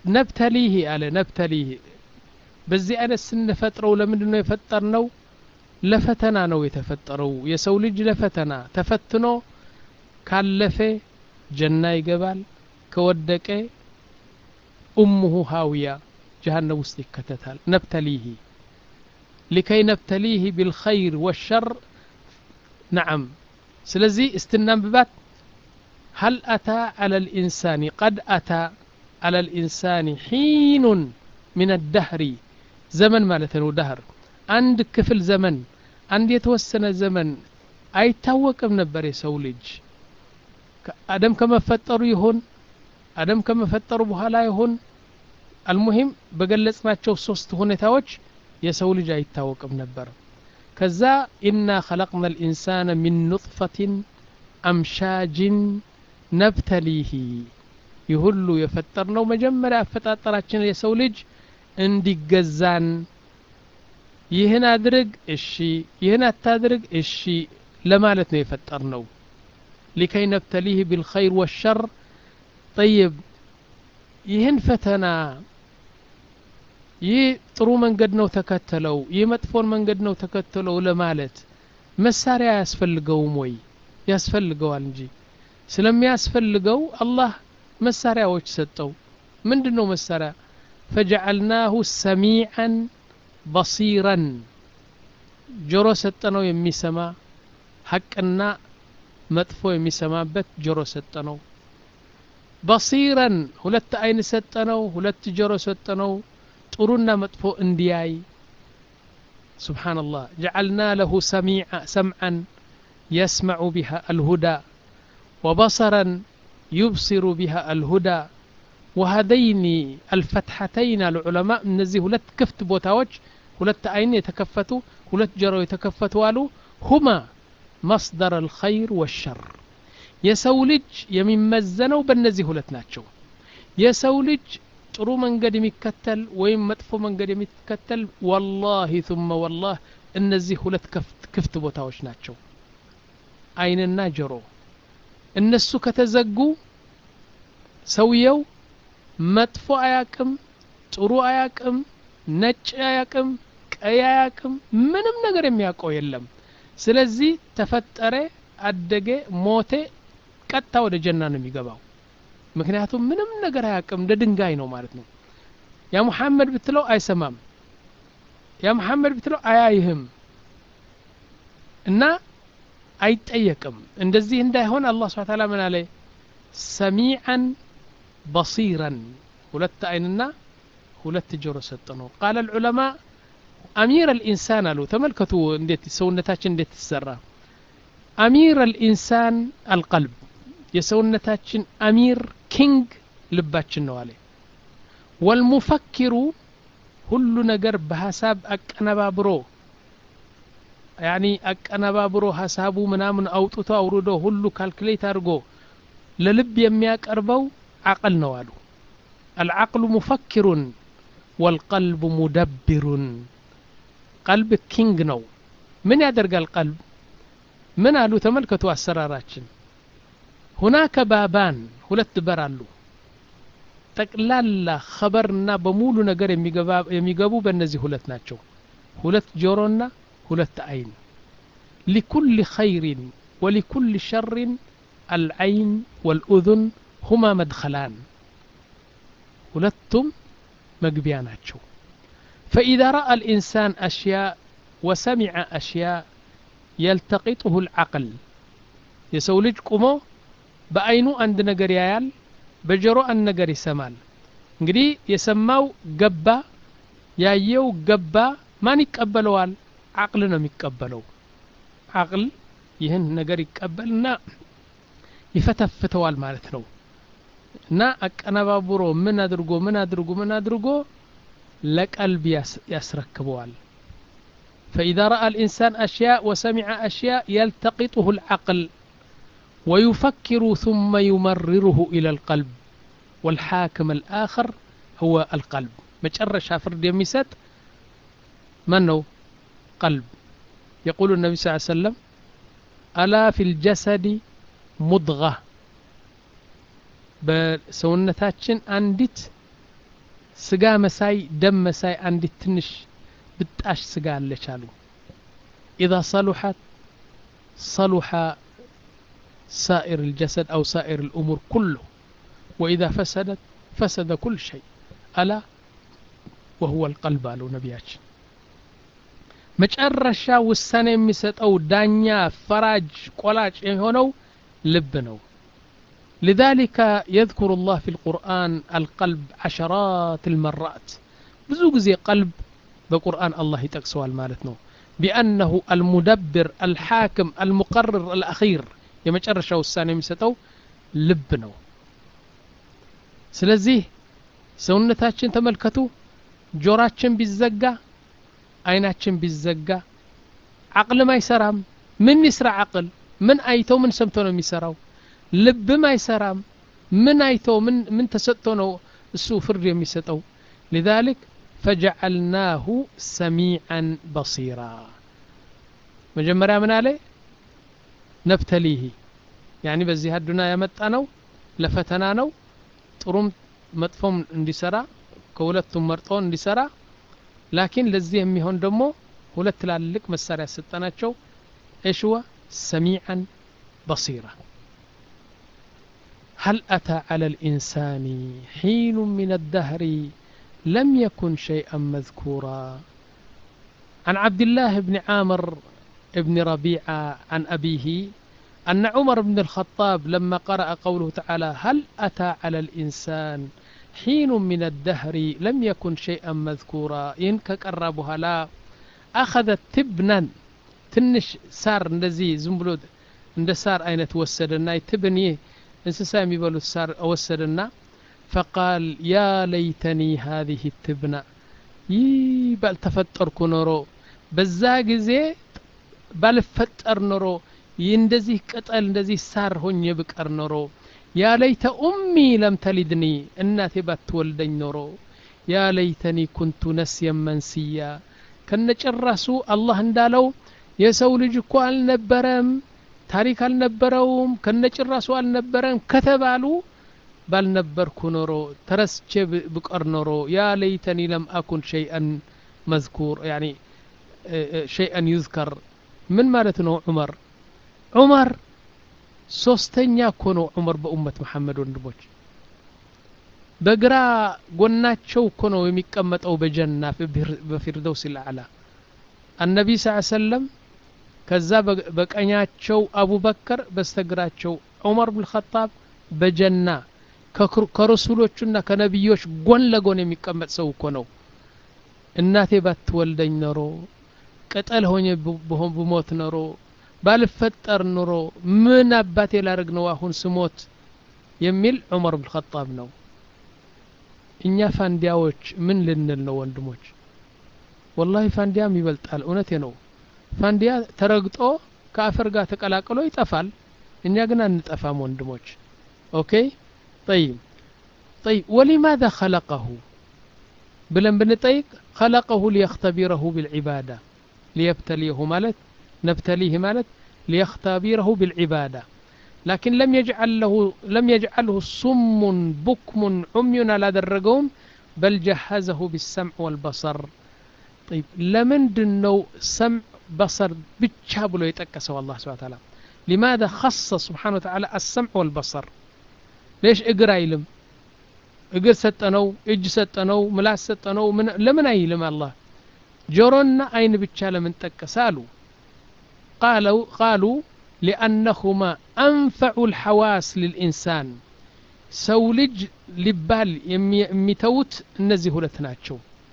ነብተሊህ አለ ነብተሊህ በዚህ አይነት ስንፈጥረው ለምንድን ነው የፈጠር ነው ለፈተና ነው የተፈጠረው የሰው ልጅ ለፈተና ተፈትኖ ካለፈ ጀና ይገባል ከወደቀ ኡሙሁ ሃውያ ጀሃነም ውስጥ ይከተታል ነብተሊህ ሊከይ ነብተሊህ ቢልኸይር ወሸር ነዓም ስለዚህ እስትናንብባት هل أتى على الإنسان قد أتى على الإنسان حين من الدهر زمن مالتنا دهر عند كفل زمن عند يتوسن زمن አይታወቅም ነበር የሰው ልጅ አደም ከመፈጠሩ ይሁን አደም ከመፈጠሩ በኋላ ይሁን አልሙሂም በገለጽናቸው ሶስት ሁኔታዎች የሰው ልጅ አይታወቅም ነበር ከዛ ኢና ኸለቅና ልኢንሳነ ሚን ኑጥፈትን አምሻጅን ነብተሊሂ ይህ ሁሉ የፈጠርነው መጀመሪያ አፈጣጠራችን የሰው ልጅ እንዲገዛን ይህን አድርግ እሺ ይህን አታድርግ እሺ ለማለት ነው የፈጠርነው ሊከይ ነብተሊህ ቢልኸይር ወሸር ጠይብ ይህን ፈተና ይህ ጥሩ መንገድ ነው ተከተለው ይህ መጥፎን መንገድ ነው ተከተለው ለማለት መሳሪያ አያስፈልገውም ወይ ያስፈልገዋል እንጂ ስለሚያስፈልገው አላህ መሳሪያዎች ሰጠው ምንድን ነው መሳሪያ ፈጀዐልናሁ ሰሚዐን በሲረን ጆሮ ሰጠነው የሚሰማ ሐቅና መጥፎ የሚሰማበት ጆሮ ሰጠነው በሲረን ሁለት አይን ሰጠነው ሁለት ጆሮ ሰጠነው ጥሩና መጥፎ እንዲያይ ስብሓንላህ ጀዐልና ለሁ ሰምዐን يسمع بها الهدى وبصرا يبصر بها الهدى وهذين الفتحتين العلماء እነዚህ ሁለት ክፍት ቦታዎች ሁለት አይን የተከፈቱ ሁለት ጆሮ የተከፈቱ አሉ ሁማ መስደር الخير والشر የሰው ልጅ የሚመዘነው በእነዚህ ሁለት ናቸው የሰው ልጅ ጥሩ መንገድ የሚከተል ወይም መጥፎ መንገድ የሚከተል ወላሂ ثم ወላህ እነዚህ ሁለት ክፍት ቦታዎች ናቸው አይንና ጆሮ እነሱ ከተዘጉ ሰውየው መጥፎ አያቅም ጥሩ አያቅም ነጭ አያቅም ቀይ አያቅም ምንም ነገር የሚያውቀው የለም ስለዚህ ተፈጠረ አደገ ሞቴ ቀጥታ ወደ ጀና ነው የሚገባው ምክንያቱም ምንም ነገር አያቅም እንደ ድንጋይ ነው ማለት ነው ያ ሙሐመድ ብትለው አይሰማም ያ ሙሐመድ ብትለው አያይህም እና አይጠየቅም እንደዚህ እንዳይሆን አላህ ስብሐ ተዓላ ምን አለ ሰሚዐን በሲረን ሁለት አይንና ሁለት ጆሮ ሰጥ ነው ቃለ ልዑለማ አሚር አልኢንሳን አሉ ተመልከቱ እንዴት ሰውነታችን እንዴት ትሰራ አሚር አልኢንሳን አልቀልብ የሰውነታችን አሚር ኪንግ ልባችን ነው አለ ወልሙፈኪሩ ሁሉ ነገር በሀሳብ አቀነባብሮ ያኒ አቀነባብሮ ሀሳቡ ምናምን አውጥቶ አውርዶ ሁሉ ካልኩሌት አድርጎ ለልብ የሚያቀርበው አቅል ነው አሉ አልዓቅሉ ሙፈኪሩን ወልቀልቡ ሙደብሩን ቀልብ ኪንግ ነው ምን ያደርጋል ቀልብ ምን አሉ ተመልከቱ አሰራራችን ሁናከ ባባን ሁለት በር አሉ ጠቅላላ ኸበርና በሙሉ ነገር የሚገቡ በእነዚህ ሁለት ናቸው ሁለት ጆሮና ሁለት አይን ሊኩል ኸይሪን ወሊኩል ሸርን አልዐይን ወልኡذን ሁማ መድኸላን ሁለቱም መግቢያ ናቸው ፈኢዛ ረአ ልኢንሳን አሽያእ ወሰሚዐ አሽያእ የልተቂጡሁ ልዓቅል የሰው ልጅ ቁሞ በአይኑ አንድ ነገር ያያል በጆሮ አንድ ነገር ይሰማል እንግዲህ የሰማው ገባ ያየው ገባ ማን ይቀበለዋል አቅል ነው የሚቀበለው አቅል ይህን ነገር ይቀበልና ይፈተፍተዋል ማለት ነው እና አቀነባብሮ ምን አድርጎ ምን አድርጎ ምን አድርጎ ለቀልብ ያስረክበዋል فإذا رأى الإنسان أشياء وسمع أشياء يلتقطه العقل ويفكر ثم يمرره إلى القلب والحاكم الآخر هو القلب مجرش فرد يميست من هو قلب يقول النبي صلى الله عليه وسلم ألا في الجسد مضغة በሰውነታችን አንዲት ስጋ መሳይ ደም መሳይ አንዲት ትንሽ ብጣሽ ስጋ አለች አሉ إذا صلحت صلح سائر الجسد أو سائر الأمور كله وإذا فسدت فسد كل شيء ألا وهو القلب قالوا نبياتنا መጨረሻ ውሳኔ የሚሰጠው ዳኛ ፈራጅ ቆላጭ የሆነው ልብ ነው لذلك يذكر الله في القرآن القلب عشرات المرات ብዙ ጊዜ ቀልብ በቁርአን አላህ ይጠቅሰዋል ማለት ነው ቢአነሁ አልሙደብር አልሓክም አልሙቀርር አልአኺር የመጨረሻ ውሳኔ የሚሰጠው ልብ ነው ስለዚህ ሰውነታችን ተመልከቱ ጆራችን ቢዘጋ አይናችን ቢዘጋ አቅልም አይሰራም ምን ይስራ አቅል ምን አይቶ ምን ሰምቶ ነው የሚሰራው ልብም አይሰራም ምን አይቶ ምን ምን ተሰጥቶ ነው እሱ ፍርድ የሚሰጠው لذلك فجعلناه سميعا بصيرا መጀመሪያ ምን አለ ነብተሊህ ያኒ በዚህ አዱና ያመጣ ነው ለፈተና ነው ጥሩም መጥፎም እንዲሰራ ከሁለቱም መርጦ እንዲሰራ ላኪን ለዚህ የሚሆን ደግሞ ሁለት ትላልቅ መሳሪያ ሰጠናቸው እሽወ ሰሚዓን በሲራ هل أتى على الإنسان حين من الدهر لم يكن شيئا مذكورا عن عبد الله بن عامر بن ربيعة عن أبيه أن عمر بن الخطاب لما قرأ قوله تعالى هل أتى على الإنسان حين من الدهر لم يكن شيئا مذكورا إن كقربها لا أخذت تبنا تنش سار እንደዚህ ዝም ብሎ እንደ ሳር አይነት ወሰደና ትብን ይህ እንስሳ የሚበሉት ሳር ወሰደና ፈቃል ያ ለይተኒ ሀዚህ ትብና ይህ ባልተፈጠርኩ ኖሮ በዛ ጊዜ ባልፈጠር ኖሮ ይህ እንደዚህ ቅጠል እንደዚህ ሳር ሆኜ ብቀር ኖሮ ያ ለይተ ኡሚ ለም ተሊድኒ እናቴ ባትወልደኝ ኖሮ ያ ለይተኒ ኩንቱ ነስየን መንስያ ከነጭራሱ አላህ እንዳለው የሰው ልጅ እኮ አልነበረም ታሪክ አልነበረውም ከነጭራሱ አልነበረም ከተባሉ ባልነበርኩ ኖሮ ተረስቼ ብቀር ኖሮ ያ ለይተኒ ለም አኩን ሸይአን መዝኩር ያኒ ሸይአን ዩዝከር ምን ማለት ነው ዑመር ዑመር ሶስተኛ እኮ ነው ዑመር በኡመት መሐመድ ወንድሞች በግራ ጎናቸው እኮ ነው የሚቀመጠው በጀና በፊርደውስ ልአዕላ አነቢ ስ ሰለም ከዛ በቀኛቸው አቡበከር በስተግራቸው ዑመር ብን ኸጣብ በጀና ከረሱሎቹና ከነቢዮች ጎን ለጎን የሚቀመጥ ሰው እኮ ነው እናቴ ባትወልደኝ ኖሮ ቅጠል ሆኜ ብሞት ኖሮ ባልፈጠር ኑሮ ምን አባቴ ላደርግ ነው አሁን ስሞት የሚል ዑመር ብን ኸጣብ ነው እኛ ፋንዲያዎች ምን ልንል ነው ወንድሞች ወላሂ ፋንዲያም ይበልጣል እውነቴ ነው ፋንዲያ ተረግጦ ከአፈር ጋር ተቀላቅሎ ይጠፋል እኛ ግን አንጠፋም ወንድሞች ኦኬ ጠይብ ጠይብ ወሊማذا خلقه ብለን ብንጠይቅ خلقه ليختبره بالعبادة ليبتليه ማለት نبتليه مالت ليختبره بالعبادة لكن لم يجعل له لم يجعله صم بكم عمي على درقوم بل جهزه بالسمع والبصر طيب لمن دنو سمع بصر بتشابلو يتكسوا الله سبحانه وتعالى لماذا خص سبحانه وتعالى السمع والبصر ليش اقرا يلم اقر ستنو اج ستنو ملاس ستنو من لمن ايلم الله جورنا اين بتشال من تكسالو قالوا قالوا لأنهما أنفع الحواس للإنسان سولج لبال يميتوت النزه لتناتشو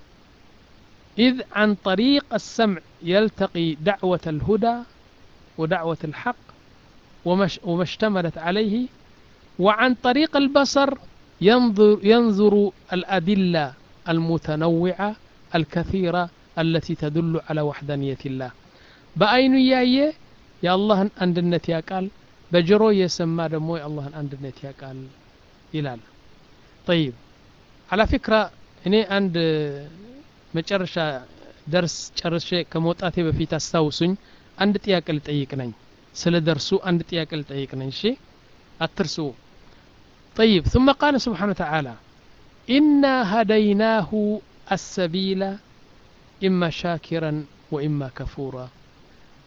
إذ عن طريق السمع يلتقي دعوة الهدى ودعوة الحق وما اشتملت عليه وعن طريق البصر ينظر, ينظر الأدلة المتنوعة الكثيرة التي تدل على وحدانية الله በአይኑ እያየ የአላህን አንድነት ያቃል በጆሮ እየሰማ ደግሞ የአላህን አንድነት ያቃል ይላል ጠይብ አላ ፊክራ እኔ አንድ መጨረሻ ደርስ ጨርሼ ከመውጣቴ በፊት አስታውሱኝ አንድ ጥያቄ ልጠይቅ ነኝ ስለ ደርሱ አንድ ጥያቄ ልጠይቅ ነኝ እሺ አትርሱ طيب ثم قال سبحانه وتعالى إنا هديناه السبيل إما شاكرا وإما كفورا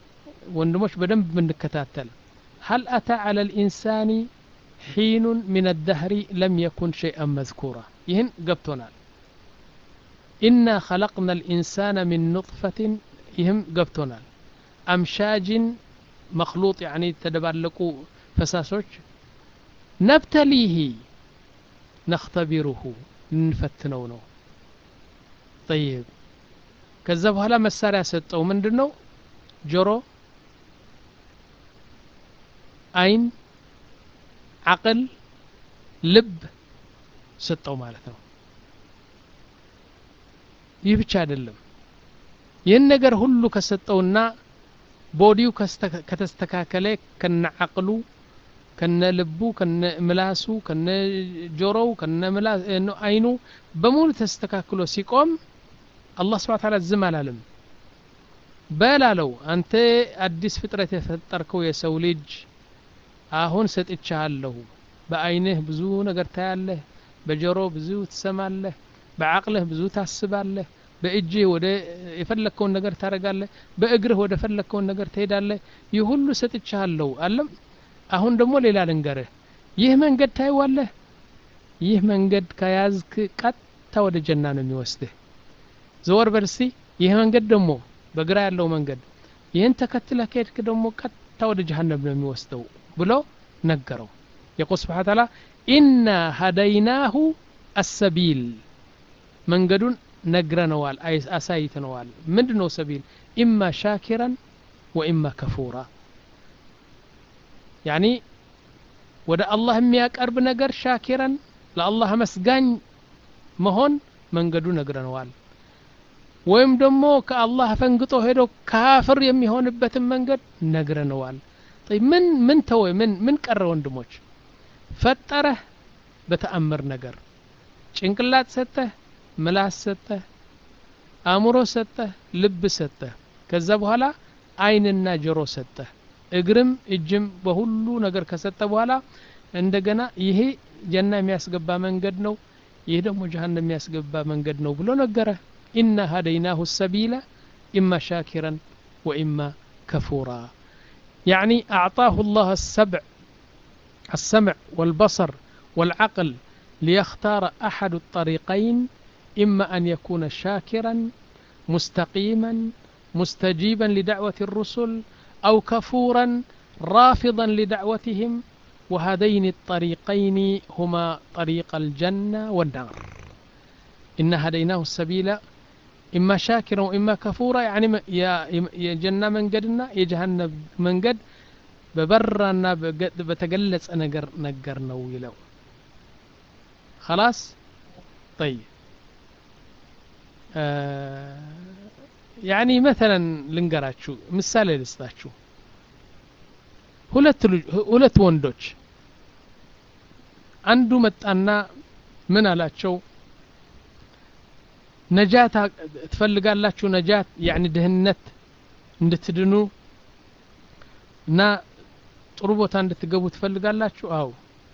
ወንድሞች በደንብ ብንከታተል هل أتى على الإنسان حين من الدهر لم يكن شيئا مذكورا يهن قبتنا إنا خلقنا الإنسان من نطفة يهم قبتنا أمشاج مخلوط يعني تدبلقوا فساسوش نبتليه نختبره نفتنው ነው طيب ከዛ በኋላ መሳሪያ ሰጠው ምንድን ነው ጆሮ አይን አቅል ልብ ሰጠው ማለት ነው ይህ ብቻ አይደለም ይህን ነገር ሁሉ ከሰጠውና ቦዲው ከተስተካከለ ከነ አቅሉ ከነ ልቡ ከነ ምላሱ ከነ ጆሮው ከነ አይኑ በሙሉ ተስተካክሎ ሲቆም አላህ ስብሐ ተዓላ ዝም አላለም በላለው አንተ አዲስ ፍጥረት የፈጠርከው የሰው ልጅ አሁን ሰጥቻለሁ በአይንህ ብዙ ነገር ታያለህ በጆሮ ብዙ ትሰማለህ በአቅልህ ብዙ ታስባለህ በእጅህ ወደ የፈለግከውን ነገር ታደረጋለህ በእግርህ ወደ ፈለግከውን ነገር ትሄዳለህ ይህ ሁሉ ሰጥቻለሁ አለም አሁን ደግሞ ሌላ ልንገርህ ይህ መንገድ ታይዋለህ ይህ መንገድ ከያዝክ ቀጥታ ወደ ጀና ነው የሚወስድህ ዘወር በልሲ ይህ መንገድ ደግሞ በግራ ያለው መንገድ ይህን ተከትለ ከሄድክ ደግሞ ቀጥታ ወደ ጀሃነም ነው የሚወስደው ብሎ ነገረው የቁል ስብሓ ተዓላ ኢና ሀደይናሁ አሰቢል መንገዱን ነግረነዋል አሳይተነዋል ምንድ ነው ሰቢል ኢማ ሻኪራን ወኢማ ከፉራ ያኒ ወደ አላህ የሚያቀርብ ነገር ሻኪረን ለአላህ መስጋኝ መሆን መንገዱ ነግረነዋል ወይም ደግሞ ከአላህ ፈንግጦ ሄዶ ካፍር የሚሆንበትን መንገድ ነግረነዋል ምን ምን ተወ ምን ምን ቀረ ወንድሞች ፈጠረህ በተአምር ነገር ጭንቅላት ሰጠህ ምላስ ሰጠህ አእምሮ ሰጠህ ልብ ሰጠህ ከዛ በኋላ አይንና ጆሮ ሰጠህ እግርም እጅም በሁሉ ነገር ከሰጠ በኋላ እንደገና ይሄ ጀና የሚያስገባ መንገድ ነው ይህ ደግሞ ጀሃነም የሚያስገባ መንገድ ነው ብሎ ነገረ ኢና ሀደይናሁ ሰቢለ ኢማ ሻኪረን ወኢማ ከፉራ يعني أعطاه الله السبع السمع والبصر والعقل ليختار أحد الطريقين إما أن يكون شاكرا مستقيما مستجيبا لدعوة الرسل أو كفورا رافضا لدعوتهم وهذين الطريقين هما طريق الجنة والنار إن هديناه السبيل إما شاكرا وإما كفورا يعني يا يا جنة من قدنا يا جهنم من قد ببرنا بتقلص نقر نقر نويلو خلاص طيب آه يعني مثلا ልንገራችሁ ምሳሌ ልስጣችሁ ሁለት ሁለት ወንዶች አንዱ መጣና ምን አላቸው ነጃት ትፈልጋላችሁ ነጃት ያኒ ድህነት እንድትድኑ እና ጥሩ ቦታ እንድትገቡ ትፈልጋላችሁ አው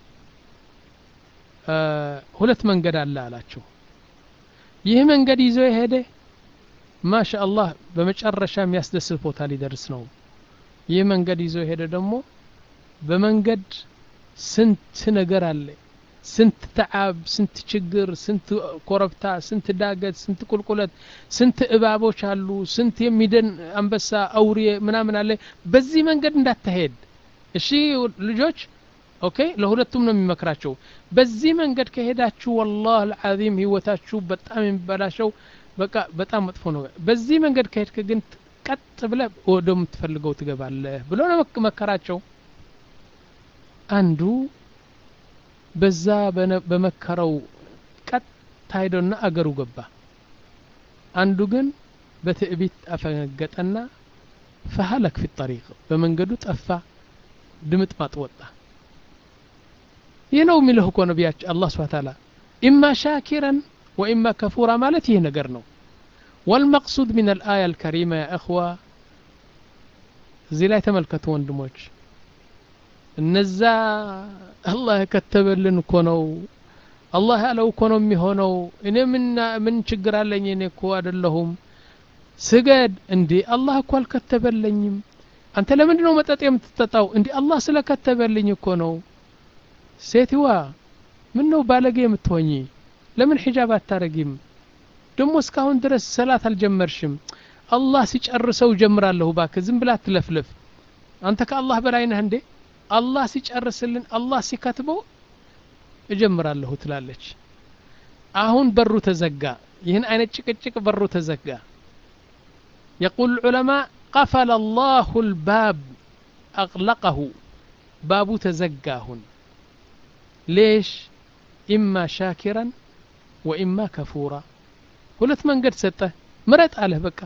ሁለት መንገድ አለ አላቸው ይህ መንገድ ይዞ የሄደ ማሻ አላህ በመጨረሻ የሚያስደስት ቦታ ሊደርስ ነው ይህ መንገድ ይዞ የሄደ ደግሞ በመንገድ ስንት ነገር አለ ስንት ተዓብ ስንት ችግር ስንት ኮረብታ ስንት ዳገት ስንት ቁልቁለት ስንት እባቦች አሉ ስንት የሚደን አንበሳ አውሬ ምናምን አለ በዚህ መንገድ እንዳትሄድ እሺ ልጆች ኦኬ ለሁለቱም ነው የሚመክራቸው በዚህ መንገድ ከሄዳችሁ ወላህ አልዓዚም ህይወታችሁ በጣም የሚበላሸው በቃ በጣም መጥፎ ነው በዚህ መንገድ ከሄድክ ግን ቀጥ ብለ ወደምትፈልገው ትገባለህ ብሎ ነው መከራቸው አንዱ በዛ በመከረው ቀጥ ሄዶና አገሩ ገባ አንዱ ግን በትዕቢት አፈነገጠና ፈሀለክ ፊ ጠሪቅ በመንገዱ ጠፋ ድምጥ ማጥ ወጣ ይህ ነው የሚልህ እኮ ነቢያችን አላህ ስብሓ ታላ ኢማ ሻኪረን ወኢማ ከፉራ ማለት ይህ ነገር ነው والمقصود من الآية الكريمة يا إخوة እዚህ ላይ ተመልከቱ ወንድሞች እነዛ አላህ የከተበልን እኮ ነው አላህ ያለው እኮ ነው የሚሆነው እኔ ምን ችግር አለኝ እኔ እኮ አይደለሁም ስገድ እንዴ አላህ እኮ አልከተበለኝም አንተ ለምንድን ነው መጠጥ የምትጠጣው እንዲህ አላህ ስለከተበልኝ እኮ ነው ሴትዋ ምን ነው ባለጌ የምትሆኚ ለምን ሒጃብ አታረጊም ደግሞ እስካሁን ድረስ ሰላት አልጀመርሽም አላህ ሲጨርሰው ጀምራለሁ ባክ ዝም ብላ አትለፍልፍ አንተ ከአላህ በላይ ነህ እንዴ አላህ ሲጨርስልን አላህ ሲከትበው እጀምራለሁ ትላለች አሁን በሩ ተዘጋ ይህን አይነት ጭቅጭቅ በሩ ተዘጋ يقول العلماء قفل الله الباب أغلقه باب تزقاهن ليش إما شاكرا وإما كفورا ሁለት መንገድ ሰጠ ምረጥ አለህ በቃ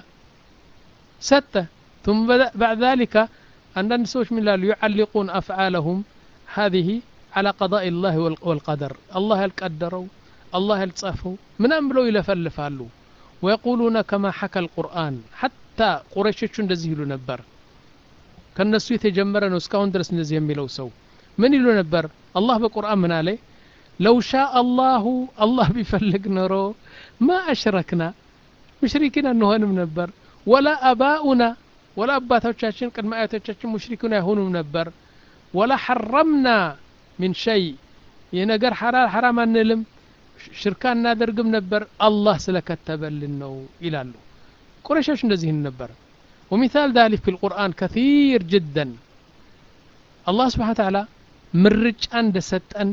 ሰጠ ثم بعد ذلك አንዳንድ ሰዎች ምን ይላሉ يعلقون أفعالهم هذه على قضاء الله والقدر الله ያልቀደረው الله ያልጻፈው ምናምን ብለው ይለፈልፋሉ ويقولون كما حكى القرآن حتى ቁረይሾቹ እንደዚህ ይሉ ነበር ከነሱ የተጀመረ ነው እስካሁን ድረስ እንደዚህ የሚለው ሰው ምን ይሉ ነበር አላህ በቁርአን ምን አለ ለው ሻ አላሁ አላህ ቢፈልግ ኖሮ ማ አሽረክና ሙሽሪኪን አንሆንም ነበር ወላ አባኡና ወላ አባቶቻችን ቅድመ አያቶቻችን ሙሽሪኩን አይሆኑም ነበር ወላ ሐረምና ሚን ሸይ ይህ ነገር ሐራም አንልም ሽርካ እናደርግም ነበር አላህ ስለከተበልን ነው ይላሉ ቁረሾች እንደዚህ ነበር ومثال ذلك في القرآن كثير جدا الله سبحانه وتعالى ምርጫ እንደሰጠን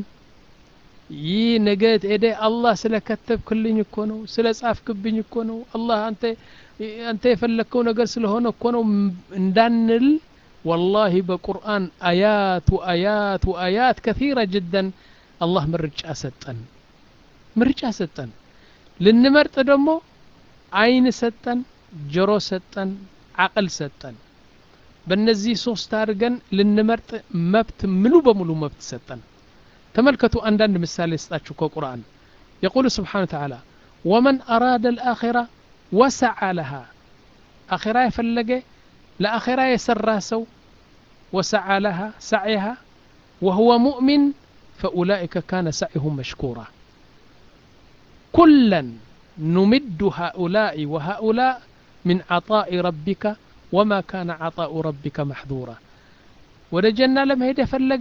ይህ ነገ ሄደ አላህ ስለከተብክልኝ እኮ ነው ስለ ጻፍክብኝ እኮ ነው አላህ አንተ አንተ የፈለግከው ነገር ስለሆነ እኮ ነው እንዳንል والله በቁርአን አያት ወአያት ወአያት ከثيرة جدا አላህ ምርጫ ሰጠን ምርጫ ሰጠን ልንመርጥ ደግሞ አይን ሰጠን ጆሮ ሰጠን አቅል ሰጠን በእነዚህ ሶስት አድርገን ልንመርጥ መብት ሙሉ በሙሉ መብት ሰጠን ተመልከቱ አንዳንድ ምሳሌ ስጣችሁ ከቁርአን የቁል ስብሓን ተዓላ ወመን አራደ ልአኼራ ወሰዓ ለሃ አኼራ የፈለገ ለአኼራ የሰራ ሰው ወሰዓ ለሃ ሰዕይሃ ወሁወ ሙእሚን ፈኡላئከ ካነ ሰዕይሁም መሽኩራ ኩለን ኑምድ ሃኡላء ወሃኡላء من عطاء ربك وما كان عطاء ربك محظورا ወደ ጀና ለመሄድ የፈለገ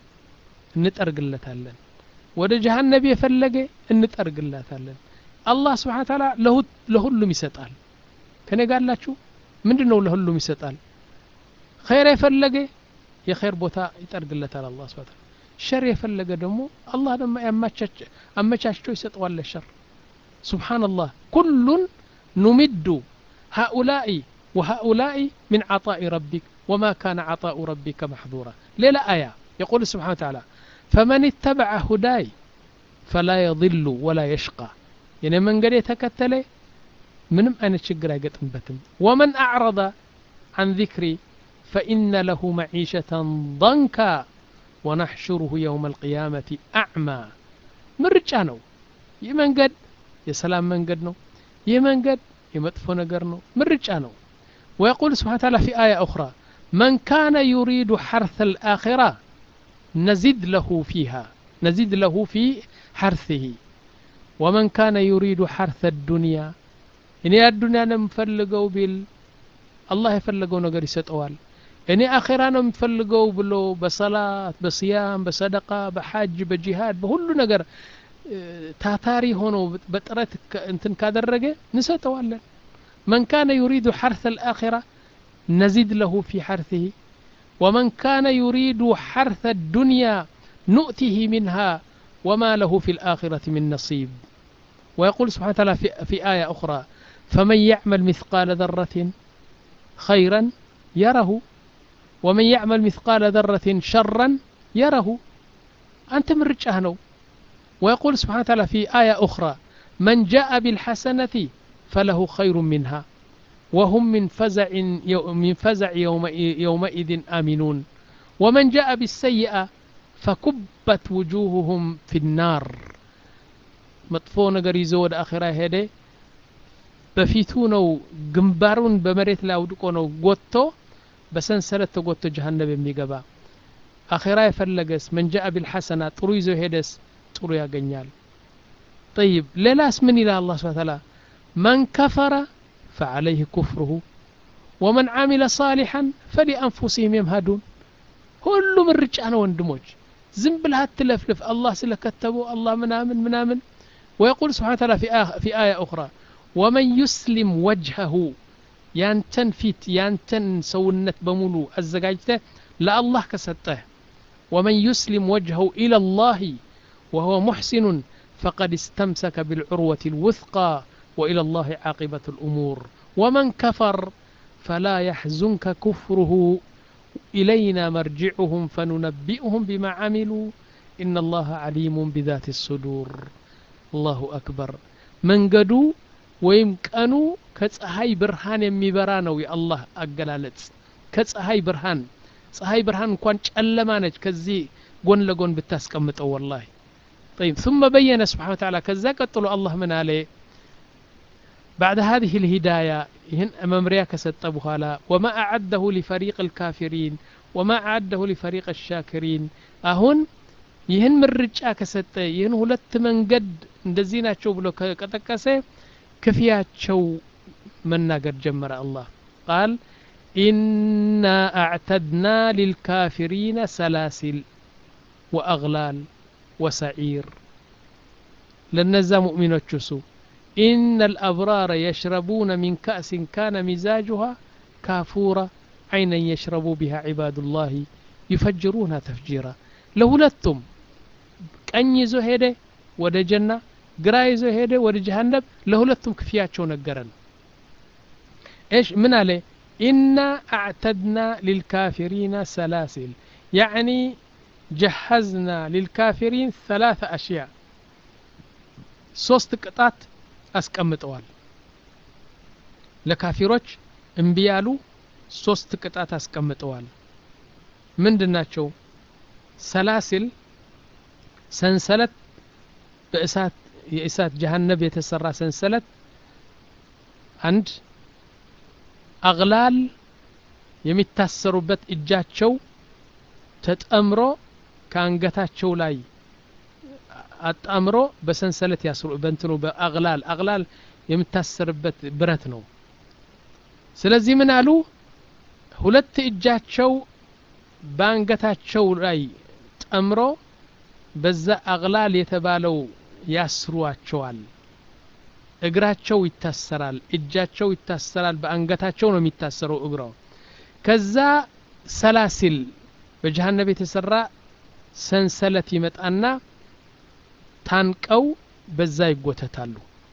እንጠርግለታለን ወደ ጀሃነብ የፈለገ እንጠርግላታለን አላህ ስብሓን ታላ ለሁሉም ይሰጣል ከኔ ጋላችሁ ምንድን ነው ለሁሉም ይሰጣል ኸይር የፈለገ የኸይር ቦታ ይጠርግለታል አላ ስብን ሸር የፈለገ ደግሞ አላህ ደግሞ አመቻችቶ ይሰጠዋል ለሸር ስብሓንላህ ኩሉን ኑሚዱ هؤلاء وهؤلاء من عطاء ربك وما كان عطاء ربك محظورا ليلة آية يقول سبحانه وتعالى فمن اتبع هداي فلا يضل ولا يشقى يعني من قد يتكتل منم أنا شقر بتم ومن أعرض عن ذكري فإن له معيشة ضنكا ونحشره يوم القيامة أعمى من رجانو يمن قد يسلام من قد نو يمن قد የመጥፎ ነገር ነው ምርጫ ነው ويقول سبحانه وتعالى في آية أخرى من كان يريد حرث الآخرة نزد له فيها نزد له في حرثه ومن كان يريد حرث الدنيا እኔ አዱንያ ነው የምፈልገው ቢል አላህ የፈለገው ነገር ይሰጠዋል እኔ አኼራ ነው የምፈልገው ብሎ በሰላት በስያም በሰደቃ በሐጅ በጂሃድ በሁሉ ነገር ታታሪ ሆኖ በጥረት እንትን ካደረገ እንሰጠዋለን من كان يريد حرث الآخرة نزد له في حرثه ومن كان يريد حرث الدنيا نؤته منها وما له في الآخرة من نصيب ويقول سبحانه وتعالى في, في آية أخرى فمن يعمل مثقال ذرة خيرا يره ومن يعمل مثقال ذرة شرا يره أنت من رجاه ويقول سبحانه وتعالى في آية أخرى من جاء بالحسنة فله خير منها وهم من فزع من فزع يوم يومئذ آمنون ومن جاء بالسيئة فكبت وجوههم في النار መጥፎ ነገር ይዞ ወደ አኼራ ሄደ በፊቱ ነው ግንባሩን በመሬት ላይ አውድቆ ነው ጎትቶ በሰንሰለት ተጎትቶ ጀሃነብ የሚገባ አኼራ የፈለገስ መንጃአ ቢልሐሰና ጥሩ ይዞ ሄደስ ጥሩ ያገኛል طيب ሌላስ ምን ይላል አላህ ስብሐ ተዓላ መን ከፈረ ፈዐለይህ ኩፍሩሁ ወመን ዓሚለ ሳሊሐን ፈሊአንፉሲህም የምሃዱን ሁሉ ምርጫ ነው ወንድሞች ዝም ብለህ አትለፍልፍ አላህ ስለከተበው አላህ ምናምን ምናምን ويقول سبحانه وتعالى في, آه في آية أخرى ومن يسلم وجهه يانتن فيت يانتن سونت بمولو الزجاجته لا الله كسته ومن يسلم وجهه إلى الله وهو محسن فقد استمسك بالعروة الوثقى وإلى الله عاقبة الأمور ومن كفر فلا يحزنك كفره إلينا مرجعهم فننبئهم بما عملوا إن الله عليم بذات الصدور الله أكبر መንገዱ ወይም ቀኑ ከፀሐይ ብርሃን የሚበራ ነው የአላህ አገላለጽ ከፀሐይ ብርሃን ፀሐይ ብርሃን እንኳን ጨለማ ነች ከዚህ ጎን ለጎን ብታስቀምጠው ወላሂ طيب ثم بين سبحانه وتعالى كذا قتلوا الله من عليه بعد هذه الهداية هن ممريا كست بخالا وما أعده لفريق الكافرين وما أعده لفريق الشاكرين أهن ይህን ምርጫ ከሰጠ ይህን ሁለት መንገድ እንደዚህ ናቸው ብሎ ከጠቀሰ ክፍያቸው መናገር ጀመረ አላህ ቃል ኢና አዕተድና ሊልካፊሪነ ሰላሲል ወአግላል ወሰዒር ለነዛ ሙእሚኖች እሱ إن الأبرار يشربون من كأس كان مزاجها كافورا عينا يشرب بها عباد الله يفجرونها تفجيرا لهلتم ቀኝ ይዞ ሄደ ወደ ጀና ግራ ይዞ ሄደ ወደ ጀሃነብ ለሁለቱም ክፍያቸው ነገረን ايش من عليه إنا أعتدنا للكافرين سلاسل يعني جهزنا للكافرين ثلاث أشياء ሶስት ቅጣት አስቀምጠዋል ለካፊሮች እምቢ ያሉ ሶስት ቅጣት አስቀምጠዋል ምንድን ናቸው ሰላሲል ሰንሰለት በእሳት የእሳት ጀሀነብ የተሰራ ሰንሰለት አንድ አግላል የሚታሰሩበት እጃቸው ተጠምሮ ከአንገታቸው ላይ አጣምሮ በሰንሰለት ያስሩ በእንትኑ በአግላል አግላል የሚታሰርበት ብረት ነው ስለዚህ ምን አሉ ሁለት እጃቸው በአንገታቸው ላይ ጠምሮ በዛ አግላል የተባለው ያስሯቸዋል እግራቸው ይታሰራል እጃቸው ይታሰራል በአንገታቸው ነው የሚታሰረው እግራው ከዛ ሰላሲል በጀሃነብ የተሰራ ሰንሰለት ይመጣና ታንቀው በዛ ይጎተታሉ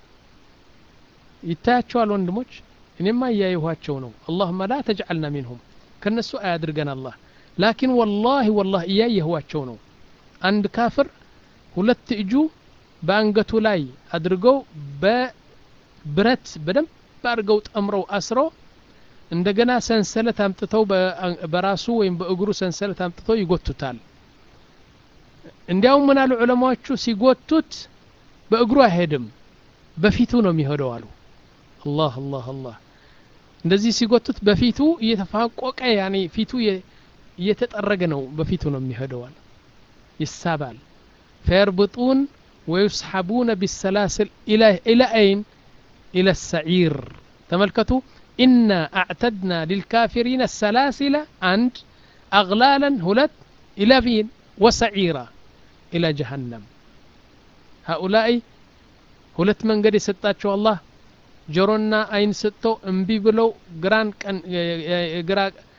ይታያቸዋል ወንድሞች እኔማ እያየኋቸው ነው አላሁመ ላ ተጅዓልና ሚንሁም ከነሱ አያድርገን አላህ ላኪን ወላሂ ወላህ እያየኋቸው ነው አንድ ካፍር ሁለት እጁ በአንገቱ ላይ አድርገው በብረት በደንብ አድርገው ጠምረው አስረው እንደገና ሰንሰለት አምጥተው በራሱ ወይም በእግሩ ሰንሰለት አምጥተው ይጎቱታል እንዲያውም ምን አሉ ዑለማዎቹ ሲጎቱት በእግሩ አይሄድም በፊቱ ነው የሚሄደው አሉ አላህ አላህ አላህ እንደዚህ ሲጎቱት በፊቱ እየተፋቆቀ ያኔ ፊቱ እየተጠረገ ነው በፊቱ ነው የሚሄደው አሉ ይሳባል ፈየርብጡን ወዩስሐቡነ ቢሰላስል ኢላ አይን ኢላ ሰዒር ተመልከቱ ኢና አዕተድና ሊልካፊሪነ ሰላሲለ አንድ አግላለን ሁለት ኢላ ፊን ወሰዒራ ኢላ ጀሃነም ሃኡላይ ሁለት መንገድ የሰጣቸው አላህ ጆሮና አይን ሰጥተው እምቢ ብለው ግራን ቀን ግራ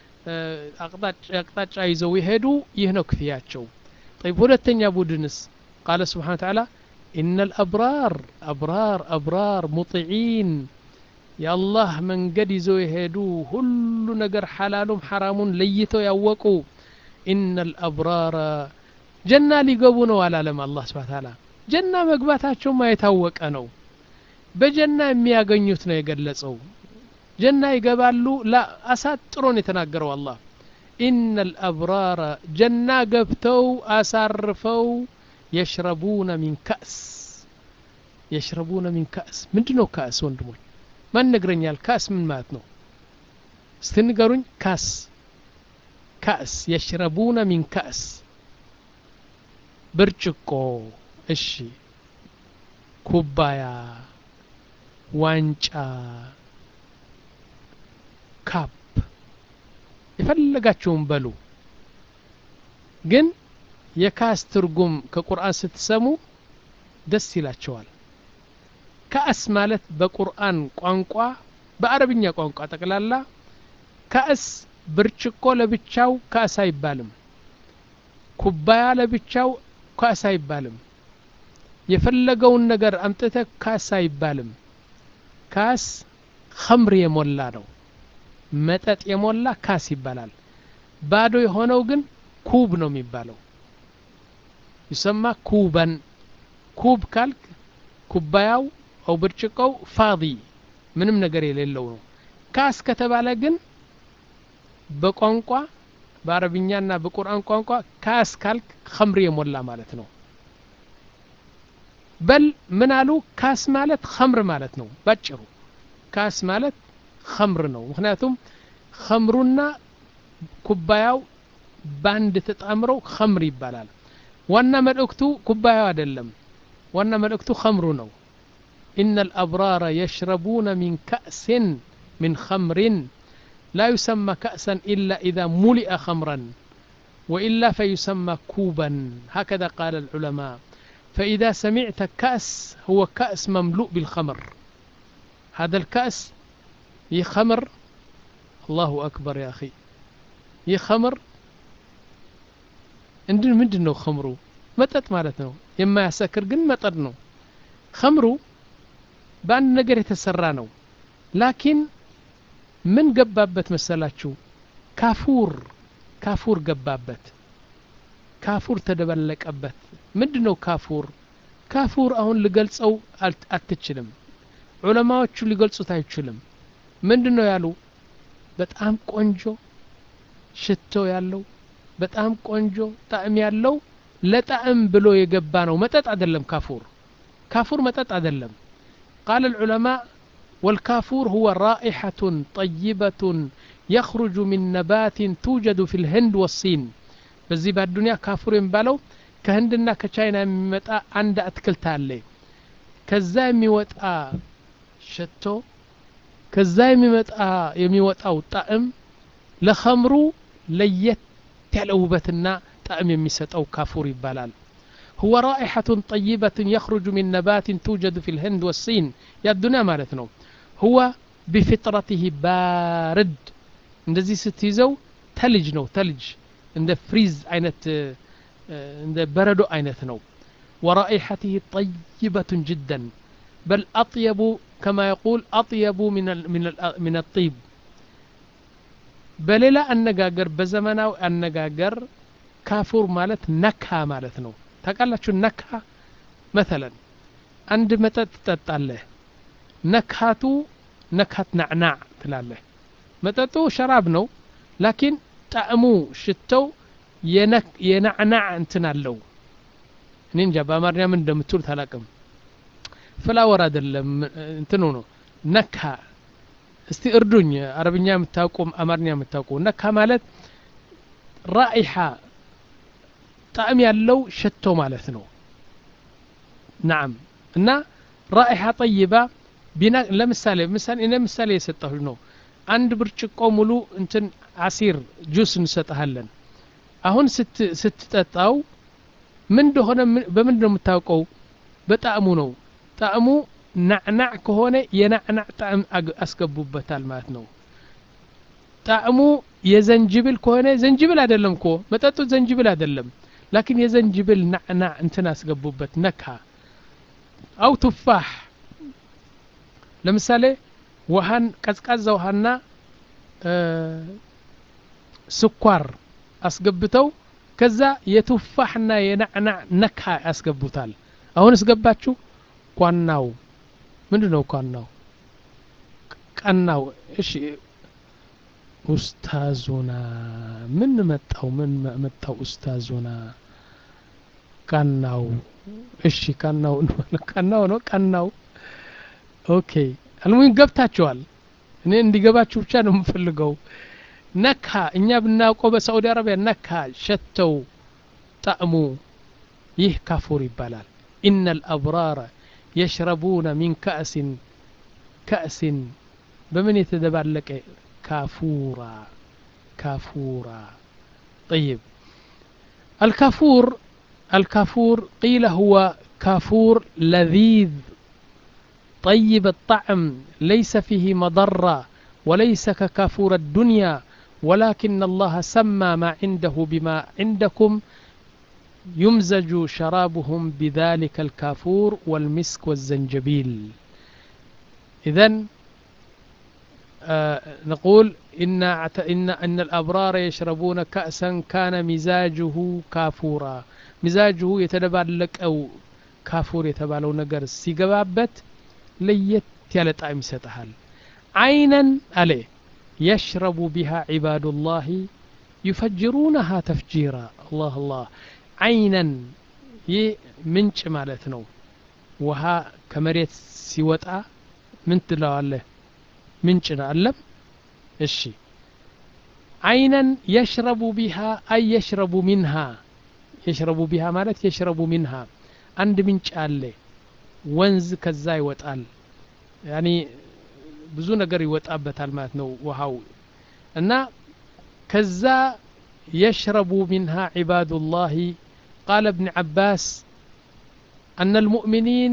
አቅጣጫ ይዘው የሄዱ ይህ ነው ክፍያቸው طيب ሁለተኛ ቡድንስ قال سبحانه وتعالى إن الأبرار أبرار أبرار مطيعين يا الله من قد يزو يهدو كل نقر حلالهم حرام ليتو يوقوا إن الأبرار جنة لقبونه على لما الله سبحانه وتعالى جنة مقباتاتهم ما يتوق أنو በጀና የሚያገኙት ነው የገለጸው ጀና ይገባሉ ላ አሳጥሮን የተናገረው አላህ ኢነ ልአብራረ ጀና ገብተው አሳርፈው የሽረቡነ ሚን ከእስ የሽረቡነ ሚን ከእስ ምንድ ነው ከእስ ወንድሞች ማን ነግረኛል ካስ ምን ማለት ነው እስቲ ንገሩኝ ካስ ካስ የሽረቡነ ሚን ካስ ብርጭቆ እሺ ኩባያ ዋንጫ ካፕ የፈለጋችሁም በሉ ግን የካስ ትርጉም ከቁርአን ስትሰሙ ደስ ይላቸዋል ካእስ ማለት በቁርአን ቋንቋ በአረብኛ ቋንቋ ጠቅላላ ካእስ ብርጭቆ ለብቻው ካእስ አይባልም ኩባያ ለብቻው ካእስ አይባልም የፈለገውን ነገር አምጥተ ካስ አይባልም ካስ ኸምር የሞላ ነው መጠጥ የሞላ ካስ ይባላል ባዶ የሆነው ግን ኩብ ነው የሚባለው ይሰማ ኩበን ኩብ ካልክ ኩባያው አው ብርጭቆው ፋዲ ምንም ነገር የሌለው ነው ካስ ከተባለ ግን በቋንቋ በአረብኛና በቁርአን ቋንቋ ካስ ካልክ ኸምር የሞላ ማለት ነው በል ምን አሉ ካስ ማለት ኸምር ማለት ነው ባጭሩ ካስ ማለት ኸምር ነው ምክንያቱም ኸምሩና ኩባያው ባንድ ተጣምረው ኸምር ይባላል ዋና መልእክቱ ኩባያው አይደለም ዋና መልእክቱ ኸምሩ ነው إن الأبرار يشربون من كأس من خمر لا يسمى كأسا إلا إذا ملئ خمرا وإلا فيسمى كوبا هكذا قال العلماء فإذا سمعت كأس هو كأس مملوء بالخمر هذا الكأس يخمر الله أكبر يا أخي يخمر እንድን ምንድን ነው ኸምሩ መጠጥ ማለት ነው የማያሰክር ግን መጠጥ ነው ኸምሩ በአንድ ነገር የተሰራ ነው ላኪን ምን ገባበት መሰላችሁ ካፉር ካፉር ገባበት ካፉር ተደበለቀበት ምንድን ነው ካፉር ካፉር አሁን ልገልጸው አትችልም ዑለማዎቹ ሊገልጹት አይችልም ምንድን ነው ያሉ በጣም ቆንጆ ሽቶ ያለው በጣም ቆንጆ ጣዕም ያለው ለጣዕም ብሎ የገባ ነው መጠጥ አይደለም ካፉር ካፉር መጠጥ አይደለም قال العلماء والكافور هو رائحة طيبة يخرج من نبات توجد في الهند والصين በዚህ በአዱኒያ ካፉር የሚባለው ከህንድና ከቻይና የሚመጣ አንድ አትክልት አለ ከዛ የሚወጣ ሸቶ ከዛ የሚመጣ የሚወጣው ጣዕም ለኸምሩ ለየት ያለ ውበትና ጣዕም የሚሰጠው ካፉር ይባላል هو رائحة طيبة يخرج من نبات توجد في الهند والصين يا الدنيا مالتنا هو بفطرته بارد እንደዚህ ስትይዘው ተልጅ ነው ተልጅ እንደ ፍሪዝ አይነት እንደ በረዶ አይነት ነው ورائحته طيبة جدا بل أطيب كما يقول أطيب من من من الطيب በሌላ አነጋገር በዘመናዊ አነጋገር ካፉር ማለት ነካ ማለት ነው ታውቃላችሁ ነካ መተለን አንድ መጠጥ ትጠጣለህ ነካቱ ነካት ናዕናዕ ትላለህ መጠጡ ሸራብ ነው ላኪን ጣዕሙ ሽተው የናዕናዕ እንትን አለው እኔ እንጃ በአማርኛ ምን እንደምትሉት አላቅም ፍላወር አይደለም እንትኑ ነው ነካ እስቲ እርዱኝ አረብኛ የምታውቁ አማርኛ የምታውቁ ነካ ማለት ራኢሓ ጣዕም ያለው ሸቶ ማለት ነው ናም እና ራኢሓ ጠይባ ቢና ለምሳሌ ምሳሌ እኔ ምሳሌ የሰጠሁ ነው አንድ ብርጭቆ ሙሉ እንትን አሲር ጁስ እንሰጥሃለን አሁን ስትጠጣው ምን እንደሆነ በምንድን ነው የምታውቀው በጣዕሙ ነው ጣዕሙ ናዕናዕ ከሆነ የናዕናዕ ጣዕም አስገቡበታል ማለት ነው ጣዕሙ የዘንጅብል ከሆነ ዘንጅብል አይደለም እኮ መጠጡ ዘንጅብል አይደለም ላኪን የዘንጅብል ናዕናዕ እንትን አስገቡበት ነካ አው ቱፋሕ ለምሳሌ ውሃን ቀዝቃዛ ውሃና ስኳር አስገብተው ከዛ የቱፋሕና የናዕናዕ ነካ ያስገቡታል አሁን እስገባችሁ ቋናው ምንድን ነው ቋናው ቀናው እሺ ኡስታዙና ምን መጣው ምን መጣው ኡስታዙና ቀናው እሺ ቀናው ቀናው ነው ቀናው ኦኬ አልሙኝ ገብታችኋል እኔ እንዲገባችሁ ብቻ ነው የምፈልገው ነካ እኛ ብናውቀው በሳዑዲ አረቢያ ነካ ሸተው ጣዕሙ ይህ ካፉር ይባላል ኢነ አልአብራረ የሽረቡነ ሚን ከእሲን ከእሲን በምን የተደባለቀ ካፉራ كافورا طيب الكافور الكافور قيل هو كافور لذيذ طيب الطعم ليس فيه مضرة وليس ككافور الدنيا ولكن الله سمى ما عنده بما عندكم يمزج شرابهم بذلك الكافور والمسك والزنجبيل إذا آه نقول إن إن أن الأبرار يشربون كأسا كان مزاجه كافورا مزاجه يتدبالك أو كافور يتبالو نجر سيجبابت ليت ያለ ጣዕም ይሰጥሃል አይነን አለ የሽረቡ ቢሃ ዒባዱላህ ዩፈጅሩነሃ ተፍጂራ አላህ አላህ አይነን ይህ ምንጭ ማለት ነው ውሃ ከመሬት ሲወጣ ምን ትለዋለህ ምንጭ ነው አለም እሺ አይነን የሽረቡ ቢሃ አይ የሽረቡ ሚንሃ የሽረቡ ቢሃ ማለት የሽረቡ ሚንሃ አንድ ምንጭ አለ ወንዝ ከዛ ይወጣል ያኒ ብዙ ነገር ይወጣበታል ማለት ነው ውሃው እና ከዛ የሽረቡ ሚንሃ ዒባዱላህ ቃለ እብን ዓባስ أن المؤمنين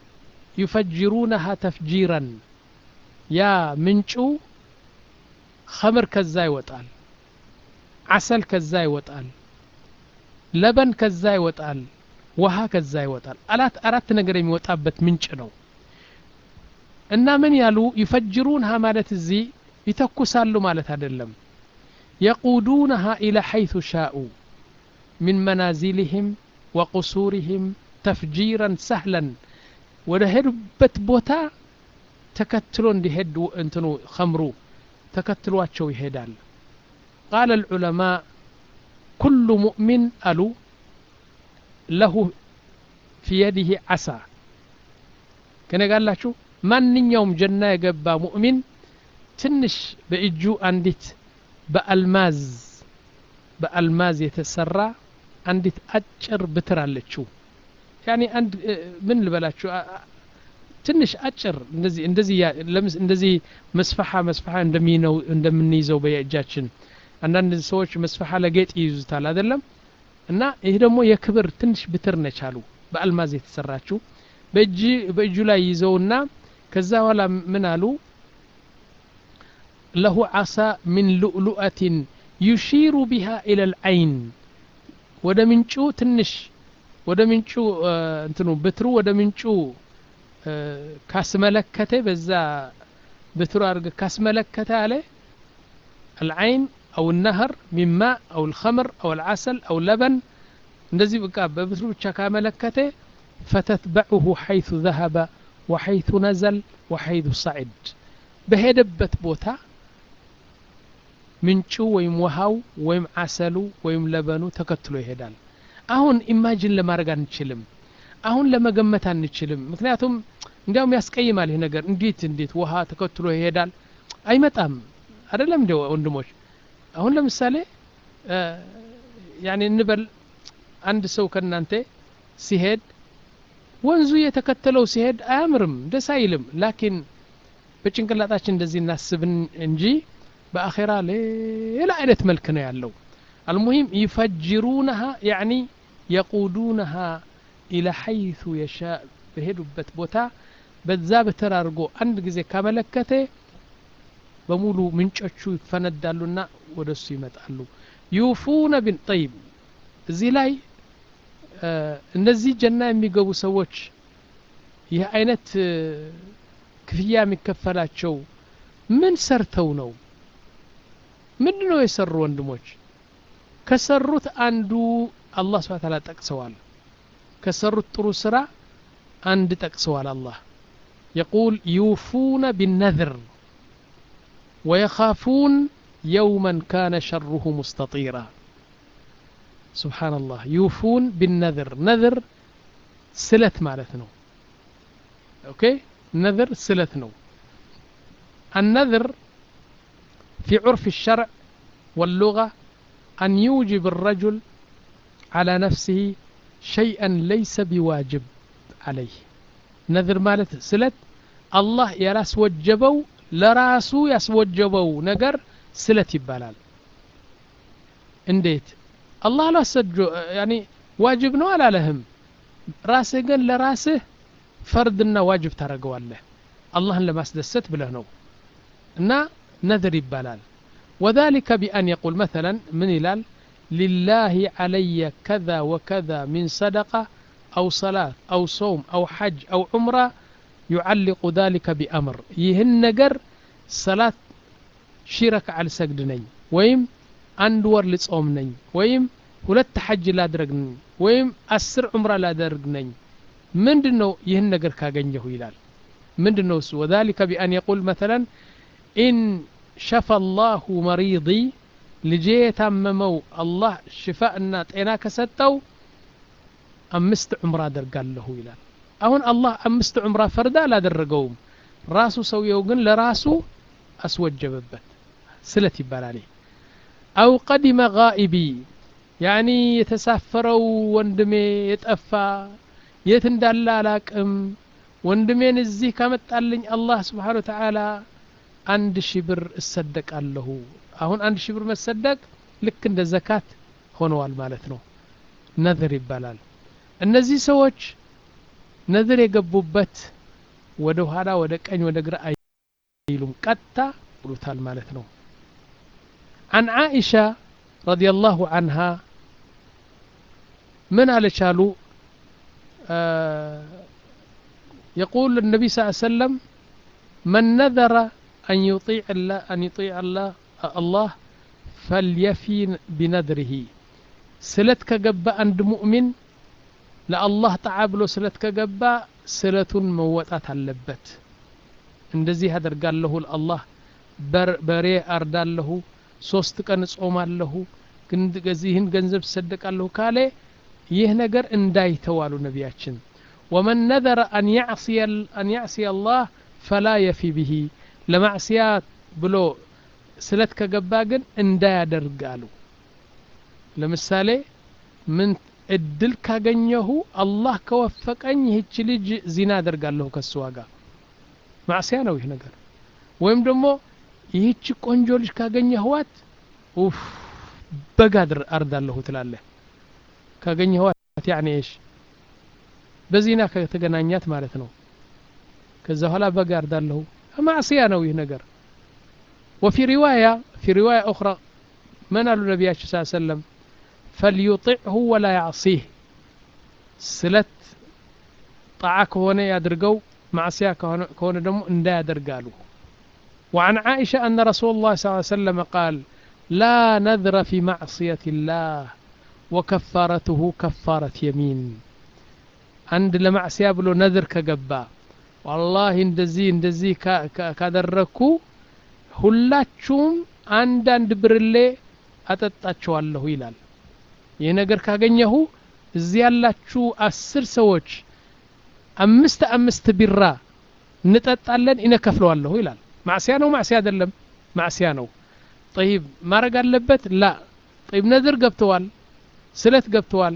يفجرونها تفجيرا يا منشو خمر كزاي وطال عسل كزاي وطال لبن كزاي وطال ውሃ ከዛ ይወጣል አላት አራት ነገር የሚወጣበት ምንጭ ነው እና ምን ያሉ ይፈጅሩንሃ ማለት እዚህ ይተኩሳሉ ማለት አይደለም የቁዱነሃ ኢላ ሐይቱ ሻኡ ምን መናዚልህም ወቁሱሪህም ተፍጂረን ሰህለን ወደ ሄዱበት ቦታ ተከትሎ እንዲሄድ እንትኑ ኸምሩ ተከትሏቸው ይሄዳል ቃለ العلماء كل مؤمن አሉ ለሁ ፊ የዲህ ዓሳ ከኔ ጋላችሁ ማንኛውም ጀና የገባ ሙእሚን ትንሽ በእጁ አንዲት በአልማዝ በአልማዝ የተሰራ አንዲት አጭር ብትር አለችው ያኔ አንድ ምን ልበላችሁ ትንሽ አጭር እንደዚህ እንደዚህ እንደዚህ መስፈሓ መስፈሓ እንደሚነው እንደምንይዘው በየእጃችን አንዳንድ ሰዎች መስፈሓ ለጌጥ ይይዙታል አይደለም እና ይህ ደግሞ የክብር ትንሽ ብትር ነች አሉ በአልማዝ የተሰራችው በእጅ በእጁ ላይ ይዘውና ከዛ በኋላ ምን አሉ ለሁ ዓሳ ምን ሉእሉአትን ዩሺሩ ቢሃ ኢለ ልዐይን ወደ ምንጩ ትንሽ ወደ ምንጩ እንትኑ ብትሩ ወደ ምንጩ ካስመለከተ በዛ ብትሩ አድርገ ካስመለከተ አለ العين أو النهر من ماء أو الخمر أو العسل أو لبن እንደዚህ በቃ በብትሩ ብቻ ካመለከተ ፈተትበዑሁ ሐይቱ ዘሀበ ወሐይቱ ነዘል ወሐይቱ ሰዒድ በሄደበት ቦታ ምንጩ ወይም ውሃው ወይም አሰሉ ወይም ለበኑ ተከትሎ ይሄዳል አሁን ኢማጅን ለማድረግ አንችልም አሁን ለመገመት አንችልም ምክንያቱም እንዲያውም ያስቀይማል ይህ ነገር እንዴት እንዴት ውሃ ተከትሎ ይሄዳል አይመጣም አይደለም እንደ ወንድሞች አሁን ለምሳሌ ያኔ እንበል አንድ ሰው ከእናንተ ሲሄድ ወንዙ የተከተለው ሲሄድ አያምርም ደስ አይልም ላኪን በጭንቅላታችን እንደዚህ እናስብን እንጂ በአኼራ ሌላ አይነት መልክ ነው ያለው አልሙሂም ይፈጅሩነሃ ያኒ የቁዱነሃ ኢላ ሐይቱ የሻ በሄዱበት ቦታ በዛ በትር አድርጎ አንድ ጊዜ ካመለከተ በሙሉ ምንጮቹ ይፈነዳሉና ወደ እሱ ይመጣሉ ዩፉነ ቢን ጠይብ እዚህ ላይ እነዚህ ጀና የሚገቡ ሰዎች ይህ አይነት ክፍያ የሚከፈላቸው ምን ሰርተው ነው ምንድ ነው የሰሩ ወንድሞች ከሰሩት አንዱ አላህ ስብሐ ተዓላ ጠቅሰዋል ከሰሩት ጥሩ ስራ አንድ ጠቅሰዋል አላህ يقول يوفون بالنذر ويخافون يوما كان شره مستطيرا سبحان الله يوفون بالنذر نذر سلت مالتنا اوكي نذر سلتنا النذر في عرف الشرع واللغة أن يوجب الرجل على نفسه شيئا ليس بواجب عليه نذر مالت سلت الله يراس وجبو ለራሱ ያስወጀበው ነገር ስለት ይባላል እንዴት አላህ አላሰጆ ያኒ ዋጅብ ነው አላለህም ራስህ ግን ለራስህ ፈርድና ዋጅብ ታደርገዋለህ አላህን ለማስደሰት ብለህ ነው እና ነذር ይባላል وذلك بأن يقول مثلا من ይላል لله علي كذا وكذا من صدقة أو صلاة أو صوم أو حج أو عمرة يعلق ذلك بأمر ይህን ነገር ሰላት ሺ ረክዓ ልሰግድ ነኝ ወይም አንድ ወር ልጾም ነኝ ወይም ሁለት ሐጅ ላድረግ ነኝ ወይም አስር ዑምራ ላደርግ ነኝ ምንድን ነው ይህን ነገር ካገኘሁ ይላል ምንድን ነው እሱ ወذلك بأن يقول مثلا إن شفى الله مريضي ልጄ የታመመው አላህ ሽፋእና ጤና ከሰጠው አምስት ዑምራ አደርጋለሁ ይላል አሁን አላህ አምስት ዑምራ ፈርዳ አላደረገውም ራሱ ሰውየው ግን ለራሱ አስወጀበበት ስለት ይባላል አው ቀዲመ ጋኢቢ ያኒ የተሳፈረው ወንድሜ የጠፋ የት እንዳለ አላቅም ወንድሜን እዚህ ካመጣልኝ አላህ ስብሓን ወተዓላ አንድ ሺ ብር እሰደቃለሁ አሁን አንድ ሺ ብር መሰደቅ ልክ እንደ ዘካት ሆነዋል ማለት ነው ነዝር ይባላል እነዚህ ሰዎች ነዝር የገቡበት ወደ ኋላ ወደ ቀኝ ወደ ግራ አይሉም ቀጥታ ብሉታል ማለት ነው عن عائشة رضي الله عنها من على شالو آه يقول النبي صلى الله عليه وسلم من نذر أن يطيع الله أن يطيع الله الله فليفي بنذره سلت كجبا عند مؤمن ለአላህ ጣዓ ብሎ ስለት ከገባ ስለቱን መወጣት አለበት እንደዚህ አደርጋለሁ ለአላህ በሬ አርዳለሁ ሶስት ቀን እጾማለሁ ይህን ገንዘብ ትሰደቃለሁ ካለ ይህ ነገር እንዳይተዋሉ ነቢያችን ወመን ነዘረ አን ያዕሲየ አላህ ፈላ የፊ ብሂ ለማዕስያ ብሎ ስለት ከገባ ግን እንዳያደርግ አሉ ለምሳሌ ምን እድል ካገኘሁ አላህ ከወፈቀኝ ይህች ልጅ ዚና አደርጋለሁ ከሱ ጋር ማዕስያ ነው ይህ ነገር ወይም ደግሞ ይህች ቆንጆ ልጅ ካገኘህዋት ኡፍ በግ አርዳለሁ ትላለህ ካገኘህዋት ያኔ እሽ በዚና ከተገናኛት ማለት ነው ከዛ በኋላ በግ አርዳለሁ ማዕስያ ነው ይህ ነገር وفي رواية في رواية أخرى من قالوا النبي صلى الله عليه وسلم فليطعه ولا يعصيه سلت طاعة هنا يدرقوا معصية كون دم اندا يدرقالوا وعن عائشة أن رسول الله صلى الله عليه وسلم قال لا نذر في معصية الله وكفارته كفارة يمين عند لمعصية بلو نذر كقبا والله اندزي اندزي كادركو ሁላችሁም አንዳንድ ብርሌ አጠጣችኋለሁ ይላል ይህ ነገር ካገኘሁ እዚህ ያላችሁ አስር ሰዎች አምስት አምስት ቢራ እንጠጣለን ይነከፍለዋለሁ ይላል ማዕስያ ነው ማዕስያ አይደለም ማዕስያ ነው ጠይብ ማድረግ አለበት ላ ጠይብ ነዝር ገብተዋል ስለት ገብተዋል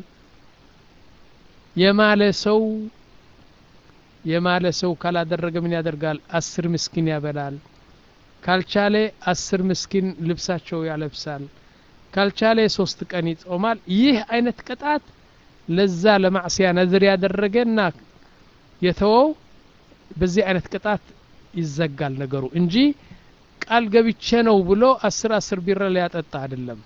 የማለ ሰው የማለ ሰው ካላደረገ ምን ያደርጋል አስር ምስኪን ያበላል ካልቻለ አስር ምስኪን ልብሳቸው ያለብሳል ካልቻለ ሶስት ቀን ይጾማል ይህ አይነት ቅጣት ለዛ ለማዕስያ ነዝር ያደረገና የተወው በዚህ አይነት ቅጣት ይዘጋል ነገሩ እንጂ ቃል ገብቼ ነው ብሎ አስር አስር ቢራ ሊያጠጣ አይደለም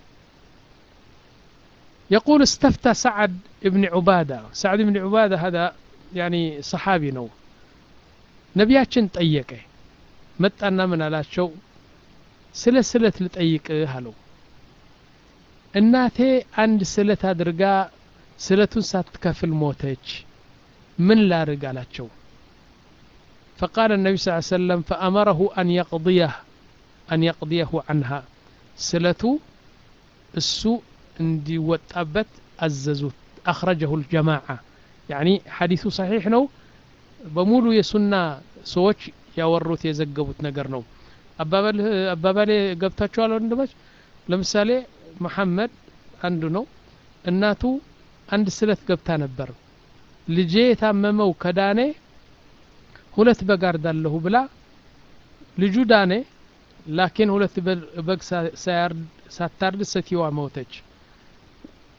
يقول استفتى سعد بن عبادة سعد بن عبادة هذا يعني صحابي نو نبياتشن طيقه መጣና ምን አላቸው ስለ ስለት ልጠይቅህ አለው እናቴ አንድ ስለት አድርጋ ስለቱን ሳትከፍል ሞተች ምን ላርግ አላቸው فقال النبي صلى الله عليه وسلم فأمره أن يقضيه أن يقضيه عنها سلته السوء اندي وطابت أززوت أخرجه الجماعة يعني حديث صحيح نو بمولو يسنى سوش ያወሩት የዘገቡት ነገር ነው አባባሌ ገብታችኋል ወንድሞች ለምሳሌ መሐመድ አንዱ ነው እናቱ አንድ ስለት ገብታ ነበር ልጄ የታመመው ከዳኔ ሁለት በግ አርዳለሁ ብላ ልጁ ዳኔ ላኪን ሁለት በግ ሳታርድ ሴትየዋ ሞተች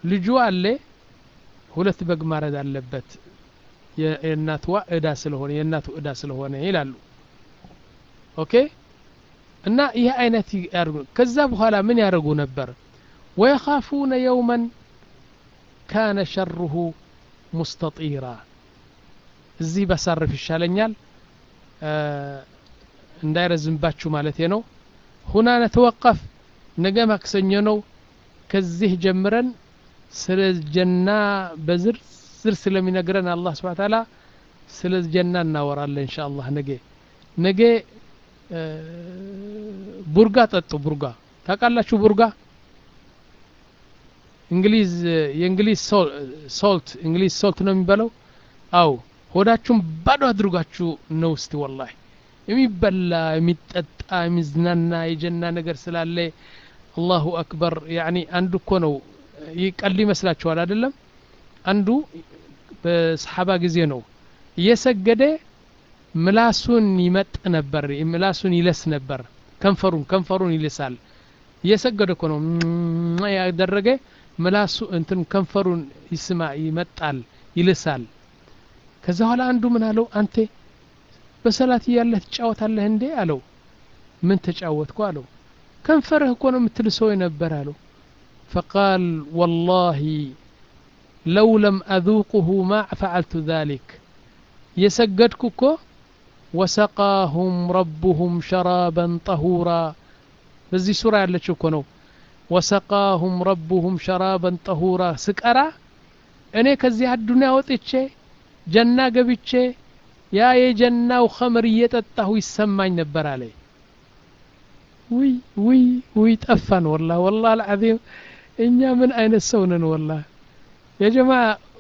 ልጁ አለ ሁለት በግ ማረድ አለበት የእናትዋ እዳ ስለሆነ የእናቱ እዳ ስለሆነ ይላሉ ኦኬ እና ይህ አይነት ያርጉ ከዛ በኋላ ምን ያደርጉ ነበር ወየኻፉነ የውመን ካነ ሸሩሁ ሙስተጢራ እዚህ ባሳርፍ ይሻለኛል እንዳይረዝምባችሁ ማለት ነው ሁና ነተወቀፍ ነገ ማክሰኞ ነው ከዚህ ጀምረን ስለ ጀና በዝርዝር ስለሚነግረን አላህ ስብሓ ታላ ስለ ጀና እናወራለን እንሻ አላህ ነገ ነገ ቡርጋ ጠጡ ቡርጋ ታውቃላችሁ ቡርጋ እንግሊዝ የእንግሊዝ ሶልት እንግሊዝ ሶልት ነው የሚባለው አው ሆዳችሁን ባዶ አድርጋችሁ ነው እስቲ ወላሂ የሚበላ የሚጠጣ የሚዝናና የጀና ነገር ስላለ አላሁ አክበር ያኒ አንዱ እኮ ነው ይቀል ይመስላችኋል አይደለም አንዱ በሰሓባ ጊዜ ነው እየሰገደ ምላሱን ይመጥ ነበር ምላሱን ይለስ ነበር ከንፈሩን ከንፈሩን ይልሳል እየሰገደ እኮ ነው ያደረገ ምላሱ እንትን ከንፈሩን ይስማ ይመጣል ይልሳል ከዛ በኋላ አንዱ ምን አለው አንተ በሰላት እያለህ ትጫወታለህ እንዴ አለው ምን ተጫወትኩ አለው ከንፈርህ እኮ ነው የምትልሰው የነበር አለው ፈቃል ወላሂ ለው ለም አذوقه ما فعلت ذلك የሰገድኩ እኮ ወሰቃሁም ረቡሁም ሸራበን ጠሁራ በዚህ ሱራ ያለችው እኮ ነው ወሰቃሁም ረቡሁም ሸራበን ጠሁራ ስቀራ እኔ ከዚህ አዱንያ ወጥቼ ጀና ገብቼ ያ የጀናው ኸምር እየጠጣሁ ይሰማኝ ነበር አለ ውይ ውይ ውይ ጠፋን ወላ ወላ አልዓዚም እኛ ምን አይነት ሰው ነን ወላ የጀማ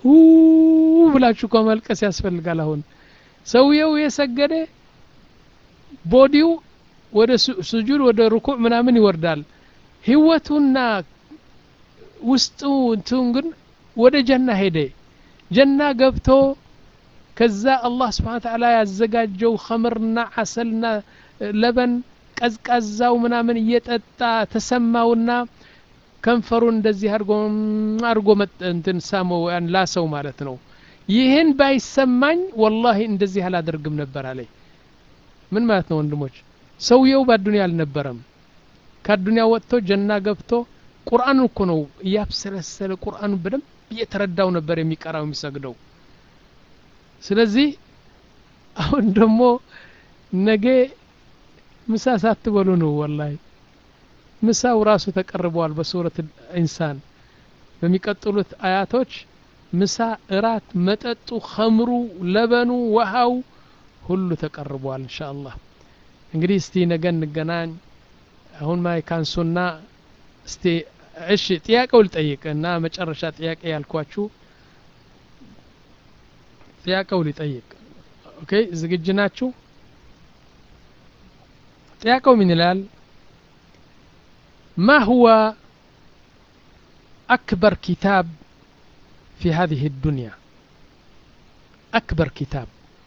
ብላችሁ እኮ መልቀስ ያስፈልጋል አሁን ሰውየው የሰገደ ቦዲው ወደ ስጁድ ወደ ሩኩዕ ምናምን ይወርዳል ህይወቱና ውስጡ እንትን ግን ወደ ጀና ሄደ ጀና ገብቶ ከዛ አላህ ስብሓን ተዓላ ያዘጋጀው ኸምርና አሰልና ለበን ቀዝቃዛው ምናምን እየጠጣ ተሰማውና ከንፈሩን እንደዚህ አድርጎ አድርጎ እንትን ሳመው ያን ላሰው ማለት ነው ይህን ባይሰማኝ ወላሂ እንደዚህ አላደርግም ነበር አለኝ ምን ማለት ነው ወንድሞች ሰውየው በአዱኒያ አልነበረም ከአዱኒያ ወጥቶ ጀና ገብቶ ቁርአን እኮ ነው እያብሰለሰለ ቁርአኑ በደንብ እየተረዳው ነበር የሚቀራው የሚሰግደው ስለዚህ አሁን ደግሞ ነገ ምሳ ሳትበሉ ነው ወላሂ ምሳው ራሱ ተቀርበዋል በሱረት ኢንሳን በሚቀጥሉት አያቶች ምሳ እራት መጠጡ ኸምሩ ለበኑ ውሃው ሁሉ ተቀርቧል እንሻ አላህ እንግዲህ እስቲ ነገ እንገናኝ አሁን ማይካንሱና እስቲ እሺ ጥያቄው ልጠይቅ እና መጨረሻ ጥያቄ ያልኳችሁ ጥያቄው ሊጠይቅ ኦኬ ዝግጅ ናችሁ ጥያቄው ምን ይላል ما هو أكبر كتاب في هذه الدنيا أكبر كتاب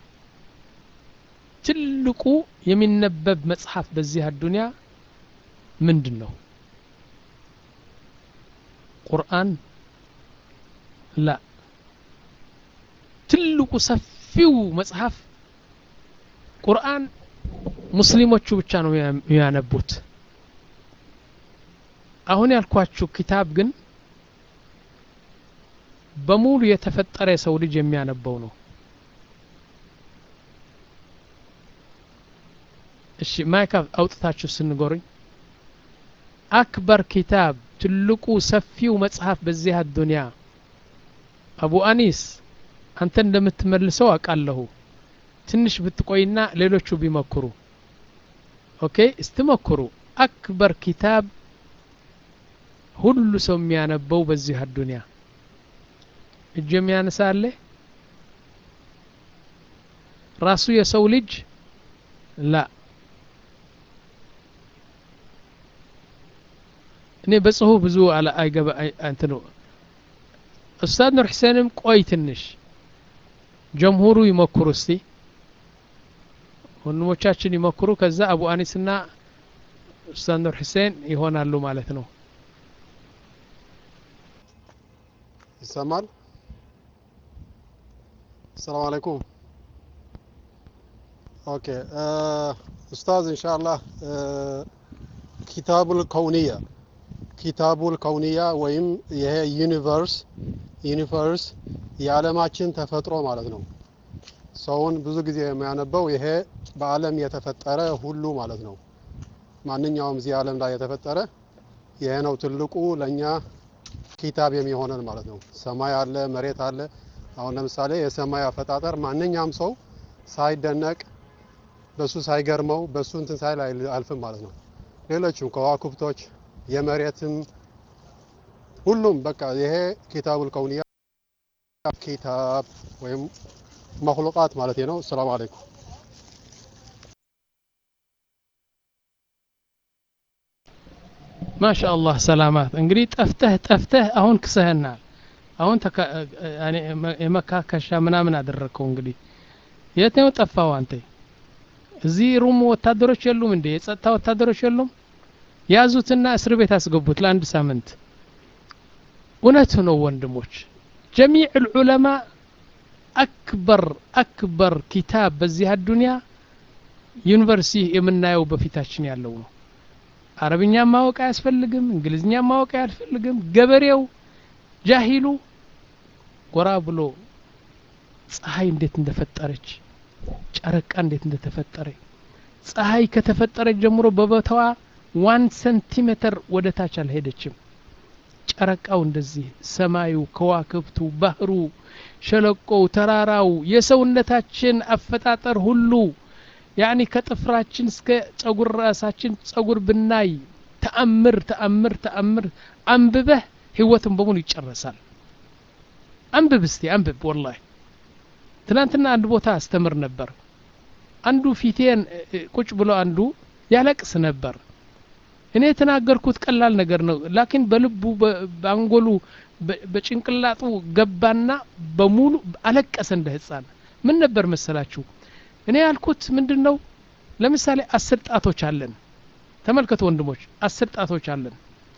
ትልቁ የሚነበብ መጽሐፍ በዚህ አዱንያ ምንድን ነው ቁርአን ላ ትልቁ ሰፊው መጽሐፍ ቁርአን ሙስሊሞቹ ብቻ ነው የሚያነቡት አሁን ያልኳችሁ ኪታብ ግን በሙሉ የተፈጠረ የሰው ልጅ የሚያነበው ነው እሺ ማይክ አውጥታችሁ ስንጎሩኝ አክበር ኪታብ ትልቁ ሰፊው መጽሐፍ በዚህ አዱንያ አቡ አኒስ አንተ እንደምትመልሰው አውቃለሁ ትንሽ ብትቆይና ሌሎቹ ቢመክሩ ኦኬ እስትሞክሩ አክበር ኪታብ ሁሉ ሰው የሚያነበው በዚህ አዱንያ እጅ የሚያነሳ አለ ራሱ የሰው ልጅ ላ እኔ በጽሁፍ ብዙ አይገባ እንትን ኡስታዝ ኑር ሕሴንም ቆይ ትንሽ ጀምሁሩ ይሞክሩ እስቲ ወንድሞቻችን ይሞክሩ ከዛ አቡ አኒስና ኡስታዝ ኑር ሕሴን ይሆናሉ ማለት ነው ይሰማል? ሰላም አለይኩም። ኦኬ ኡስታዝ ኢንሻአላህ ኪታቡል ከውንያ ኪታቡል ከውንያ ወይም ይሄ ዩኒቨርስ ዩኒቨርስ የዓለማችን ተፈጥሮ ማለት ነው። ሰውን ብዙ ጊዜ የሚያነበው ይሄ በዓለም የተፈጠረ ሁሉ ማለት ነው። ማንኛውም እዚህ ዓለም ላይ የተፈጠረ ይሄ ነው ትልቁ ለእኛ ኪታብ የሚሆነን ማለት ነው። ሰማይ አለ፣ መሬት አለ። አሁን ለምሳሌ የሰማይ አፈጣጠር ማንኛውም ሰው ሳይደነቅ በሱ ሳይገርመው በሱ እንትን ሳይል አልፍም ማለት ነው። ሌሎችም ከዋክብቶች የመሬትም ሁሉም በቃ ይሄ ኪታቡል ከውንያ ኪታብ ወይም መክሉቃት ማለት ነው። ሰላም አለይኩም። ማሻአላህ ሰላማት። እንግዲህ ጠፍተህ ጠፍተህ አሁን ክሰህናል። አሁን የመካከሻ ምናምን አደረግከው። እንግዲህ የት ነው ጠፋው አንተ? እዚህ ሩም ወታደሮች የሉም እንዴ? የጸጥታ ወታደሮች የሉም? ያዙትና እስር ቤት አስገቡት ለአንድ ሳምንት። እውነቱ ነው ወንድሞች፣ ጀሚዕ ልዑለማ አክበር አክበር ኪታብ በዚህ አዱንያ ዩኒቨርሲቲ የምናየው በፊታችን ያለው ነው። አረብኛ ማወቅ አያስፈልግም፣ እንግሊዝኛ ማወቅ አያስፈልግም። ገበሬው ጃሂሉ ጎራ ብሎ ፀሐይ እንዴት እንደፈጠረች ጨረቃ እንዴት እንደተፈጠረ ፀሐይ ከተፈጠረች ጀምሮ በቦታዋ ዋን ሰንቲሜትር ወደ ታች አልሄደችም። ጨረቃው እንደዚህ፣ ሰማዩ፣ ከዋክብቱ፣ ባህሩ፣ ሸለቆው፣ ተራራው፣ የሰውነታችን አፈጣጠር ሁሉ ያኒ ከጥፍራችን እስከ ጸጉር ራሳችን ጸጉር ብናይ ተአምር ተአምር ተአምር አንብበህ ህይወትን በሙሉ ይጨረሳል። አንብብ እስቲ አንብብ። ወላሂ ትናንትና አንድ ቦታ አስተምር ነበር። አንዱ ፊቴን ቁጭ ብሎ አንዱ ያለቅስ ነበር። እኔ የተናገርኩት ቀላል ነገር ነው፣ ላኪን በልቡ በአንጎሉ በጭንቅላጡ ገባና በሙሉ አለቀሰ እንደ ህፃን። ምን ነበር መሰላችሁ? እኔ ያልኩት ምንድን ነው? ለምሳሌ አስር ጣቶች አለን። ተመልከቱ ወንድሞች፣ አስር ጣቶች አለን።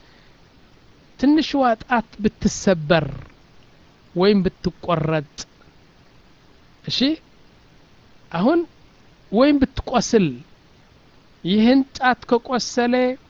ትንሽዋ ጣት ብትሰበር ወይም ብትቆረጥ፣ እሺ አሁን ወይም ብትቆስል፣ ይህን ጣት ከቆሰለ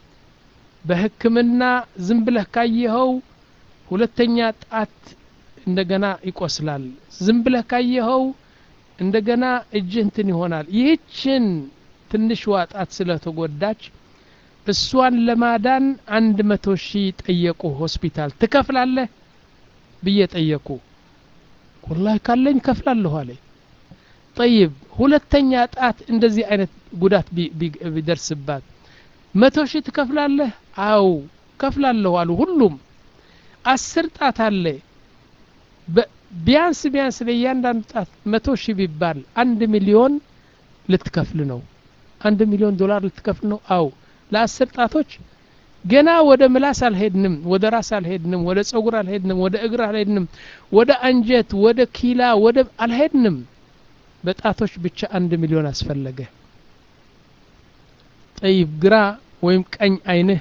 በሕክምና ዝም ብለህ ካየኸው ሁለተኛ ጣት እንደገና ይቆስላል። ዝም ብለህ ካየኸው እንደገና እጅህ እንትን ይሆናል። ይህችን ትንሽ ዋጣት ስለተጎዳች እሷን ለማዳን አንድ መቶ ሺህ ጠየቁ ሆስፒታል። ትከፍላለህ ብዬ ጠየቁ። ወላሂ ካለኝ ከፍላለሁ አለ። ጠይብ ሁለተኛ ጣት እንደዚህ አይነት ጉዳት ቢደርስባት መቶ ሺህ ትከፍላለህ? አው ከፍላለሁ አሉ ሁሉም። አስር ጣት አለ ቢያንስ ቢያንስ ለእያንዳንዱ ጣት መቶ ሺህ ቢባል አንድ ሚሊዮን ልትከፍል ነው። አንድ ሚሊዮን ዶላር ልትከፍል ነው። አው ለአስር ጣቶች ገና ወደ ምላስ አልሄድንም፣ ወደ ራስ አልሄድንም፣ ወደ ጸጉር አልሄድንም፣ ወደ እግር አልሄድንም፣ ወደ አንጀት፣ ወደ ኪላ፣ ወደ አልሄድንም። በጣቶች ብቻ አንድ ሚሊዮን አስፈለገ። ጠይብ ግራ ወይም ቀኝ አይንህ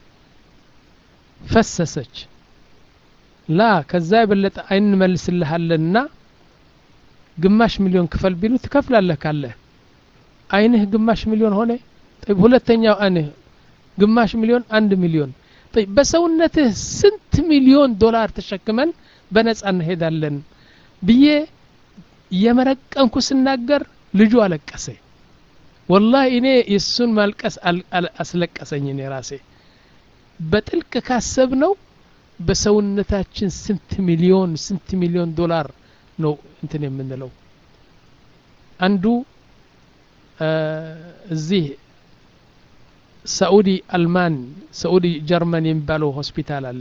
ፈሰሰች። ላ ከዛ የበለጠ አይን እንመልስልሃለንና ግማሽ ሚሊዮን ክፈል ቢሉ ትከፍላለህ ካለህ አይንህ ግማሽ ሚሊዮን ሆነ። ጠይብ ሁለተኛው አይንህ ግማሽ ሚሊዮን አንድ ሚሊዮን ጠይብ በሰውነትህ ስንት ሚሊዮን ዶላር ተሸክመን በነጻ እንሄዳለን ብዬ እየመረቀንኩ ስናገር ልጁ አለቀሰ። ወላሂ እኔ የእሱን ማልቀስ አስለቀሰኝ። እኔ ራሴ በጥልቅ ካሰብ ነው በሰውነታችን ስንት ሚሊዮን ስንት ሚሊዮን ዶላር ነው እንትን የምንለው። አንዱ እዚህ ሳኡዲ አልማን ሳኡዲ ጀርመን የሚባለው ሆስፒታል አለ።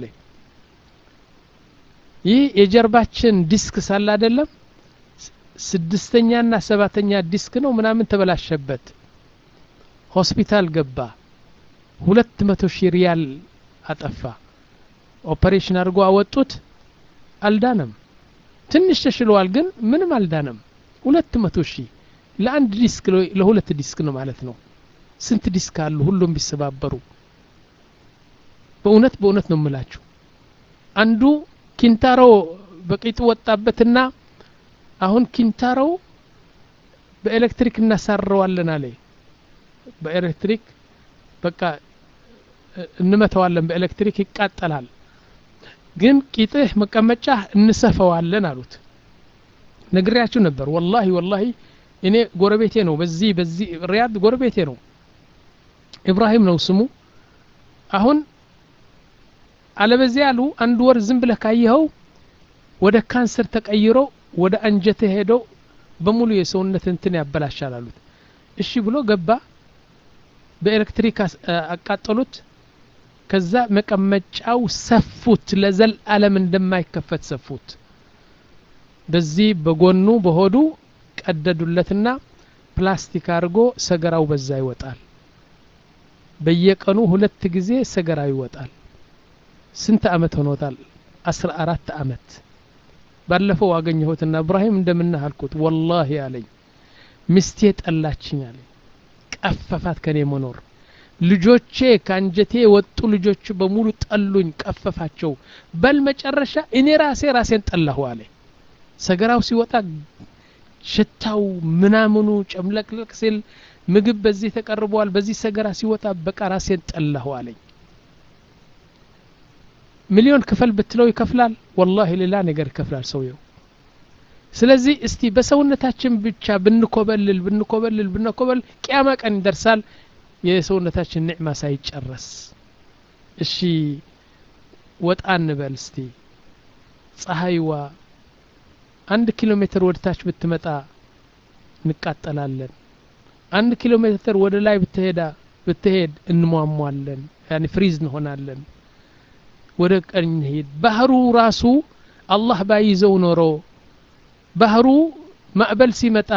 ይህ የጀርባችን ዲስክ ሳለ አይደለም ስድስተኛና ሰባተኛ ዲስክ ነው ምናምን ተበላሸበት። ሆስፒታል ገባ። ሁለት መቶ ሺህ ሪያል አጠፋ። ኦፐሬሽን አድርጎ አወጡት። አልዳነም። ትንሽ ተሽለዋል፣ ግን ምንም አልዳነም። ሁለት መቶ ሺህ ለአንድ ዲስክ ለሁለት ዲስክ ነው ማለት ነው። ስንት ዲስክ አሉ ሁሉም ቢሰባበሩ። በእውነት በእውነት ነው የምላችሁ። አንዱ ኪንታሮ በቂጡ ወጣበትና አሁን ኪንታሮ በኤሌክትሪክ እናሳረዋለን አለ በኤሌክትሪክ በቃ እንመተዋለን በኤሌክትሪክ ይቃጠላል ግን ቂጥህ መቀመጫ እንሰፈዋለን አሉት ነግሬያችሁ ነበር ወላሂ ወላሂ እኔ ጎረቤቴ ነው በዚህ በዚህ ሪያድ ጎረቤቴ ነው ኢብራሂም ነው ስሙ አሁን አለበዚያ ያሉ አንድ ወር ዝም ብለህ ካየኸው ወደ ካንሰር ተቀይሮ ወደ አንጀትህ ሄደው በሙሉ የሰውነት እንትን ያበላሻል አሉት እሺ ብሎ ገባ በኤሌክትሪክ አቃጠሉት ከዛ መቀመጫው ሰፉት ለዘል አለም እንደማይከፈት ሰፉት በዚህ በጎኑ በሆዱ ቀደዱለትና ፕላስቲክ አድርጎ ሰገራው በዛ ይወጣል በየቀኑ ሁለት ጊዜ ሰገራው ይወጣል ስንት አመት ሆኖታል አስራ አራት አመት ባለፈው አገኘሁትና እብራሂም እንደምናህ አልኩት ወላሂ አለኝ ሚስቴ ጠላችኝ አለኝ ቀፈፋት ከኔ መኖር ልጆቼ ከአንጀቴ የወጡ ልጆች በሙሉ ጠሉኝ ቀፈፋቸው በል መጨረሻ እኔ ራሴ ራሴን ጠላሁ አለ ሰገራው ሲወጣ ሽታው ምናምኑ ጨምለቅለቅ ሲል ምግብ በዚህ ተቀርበዋል በዚህ ሰገራ ሲወጣ በቃ ራሴን ጠላሁ አለኝ ሚሊዮን ክፈል ብትለው ይከፍላል ወላሂ ሌላ ነገር ይከፍላል ሰውየው ስለዚህ እስቲ በሰውነታችን ብቻ ብንኮበልል ብንኮበልል ብንኮበል ቅያማ ቀን ይደርሳል የሰውነታችን ኒዕማ ሳይጨረስ እሺ ወጣ እንበል እስቲ ፀሐይዋ አንድ ኪሎ ሜትር ወደ ታች ብትመጣ እንቃጠላለን አንድ ኪሎ ሜትር ወደ ላይ ብትሄዳ ብትሄድ እንሟሟለን ያኒ ፍሪዝ እንሆናለን ወደ ቀኝ ሄድ ባህሩ ራሱ አላህ ባይዘው ኖሮ ባህሩ ማዕበል ሲመጣ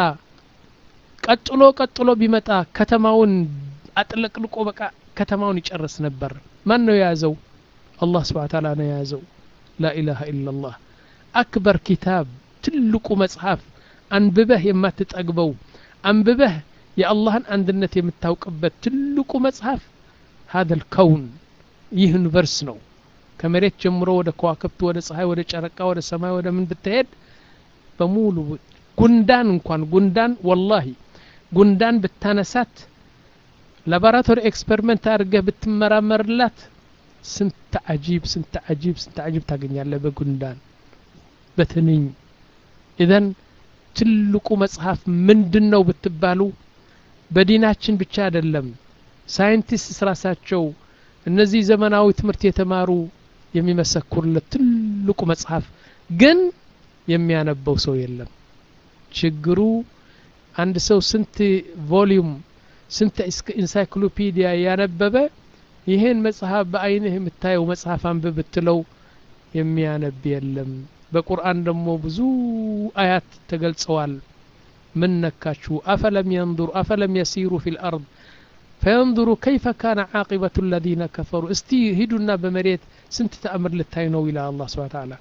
ቀጥሎ ቀጥሎ ቢመጣ ከተማውን አጥለቅልቆ በቃ ከተማውን ይጨርስ ነበር ማን ነው የያዘው አላህ ስብሓ ታላ ነው የያዘው ላኢላሃ ኢላላህ አክበር ኪታብ ትልቁ መጽሐፍ አንብበህ የማትጠግበው አንብበህ የአላህን አንድነት የምታውቅበት ትልቁ መጽሐፍ ሀደ ልከውን ይህ ዩኒቨርስ ነው ከመሬት ጀምሮ ወደ ከዋክብት ወደ ፀሐይ ወደ ጨረቃ ወደ ሰማይ ወደ ምን ብትሄድ በሙሉ ጉንዳን እንኳን ጉንዳን ወላሂ ጉንዳን ብታነሳት ላቦራቶሪ ኤክስፐሪመንት አድርገህ ብትመራመርላት ስንት አጂብ ስንት አጂብ ስንት አጂብ ታገኛለህ በጉንዳን በትንኝ ኢዘን ትልቁ መጽሐፍ ምንድን ነው ብትባሉ በዲናችን ብቻ አይደለም ሳይንቲስት ራሳቸው እነዚህ ዘመናዊ ትምህርት የተማሩ የሚመሰክሩለት ትልቁ መጽሐፍ ግን የሚያነበው ሰው የለም ችግሩ አንድ ሰው ስንት ቮሊዩም ስንት ኢንሳይክሎፒዲያ ያነበበ ይህን መጽሐፍ በአይንህ የምታየው መጽሐፍ አንብብ ብትለው የሚያነብ የለም በቁርአን ደግሞ ብዙ አያት ተገልጸዋል ምን ነካችሁ አፈለም የንظሩ አፈለም የሲሩ ፊ ልአርድ ፈየንظሩ ከይፈ ካነ ዓቂበቱ ለዚነ ከፈሩ እስቲ ሂዱና በመሬት ስንት ተአምር ልታይ ነው ይላል አላህ ስብሐ ተዓላ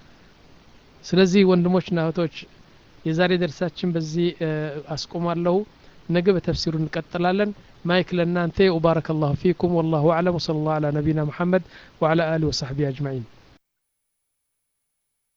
ስለዚህ ወንድሞችና እህቶች የዛሬ ደርሳችን በዚህ አስቆማለሁ ነገ በተፍሲሩ እንቀጥላለን ማይክ ለእናንተ ወባረከ ላሁ ፊኩም ወላሁ አዕለም ወሰለ ላሁ አላ ነቢና ሙሐመድ ወዓላ አሊ ወሰሕቢ አጅማዒን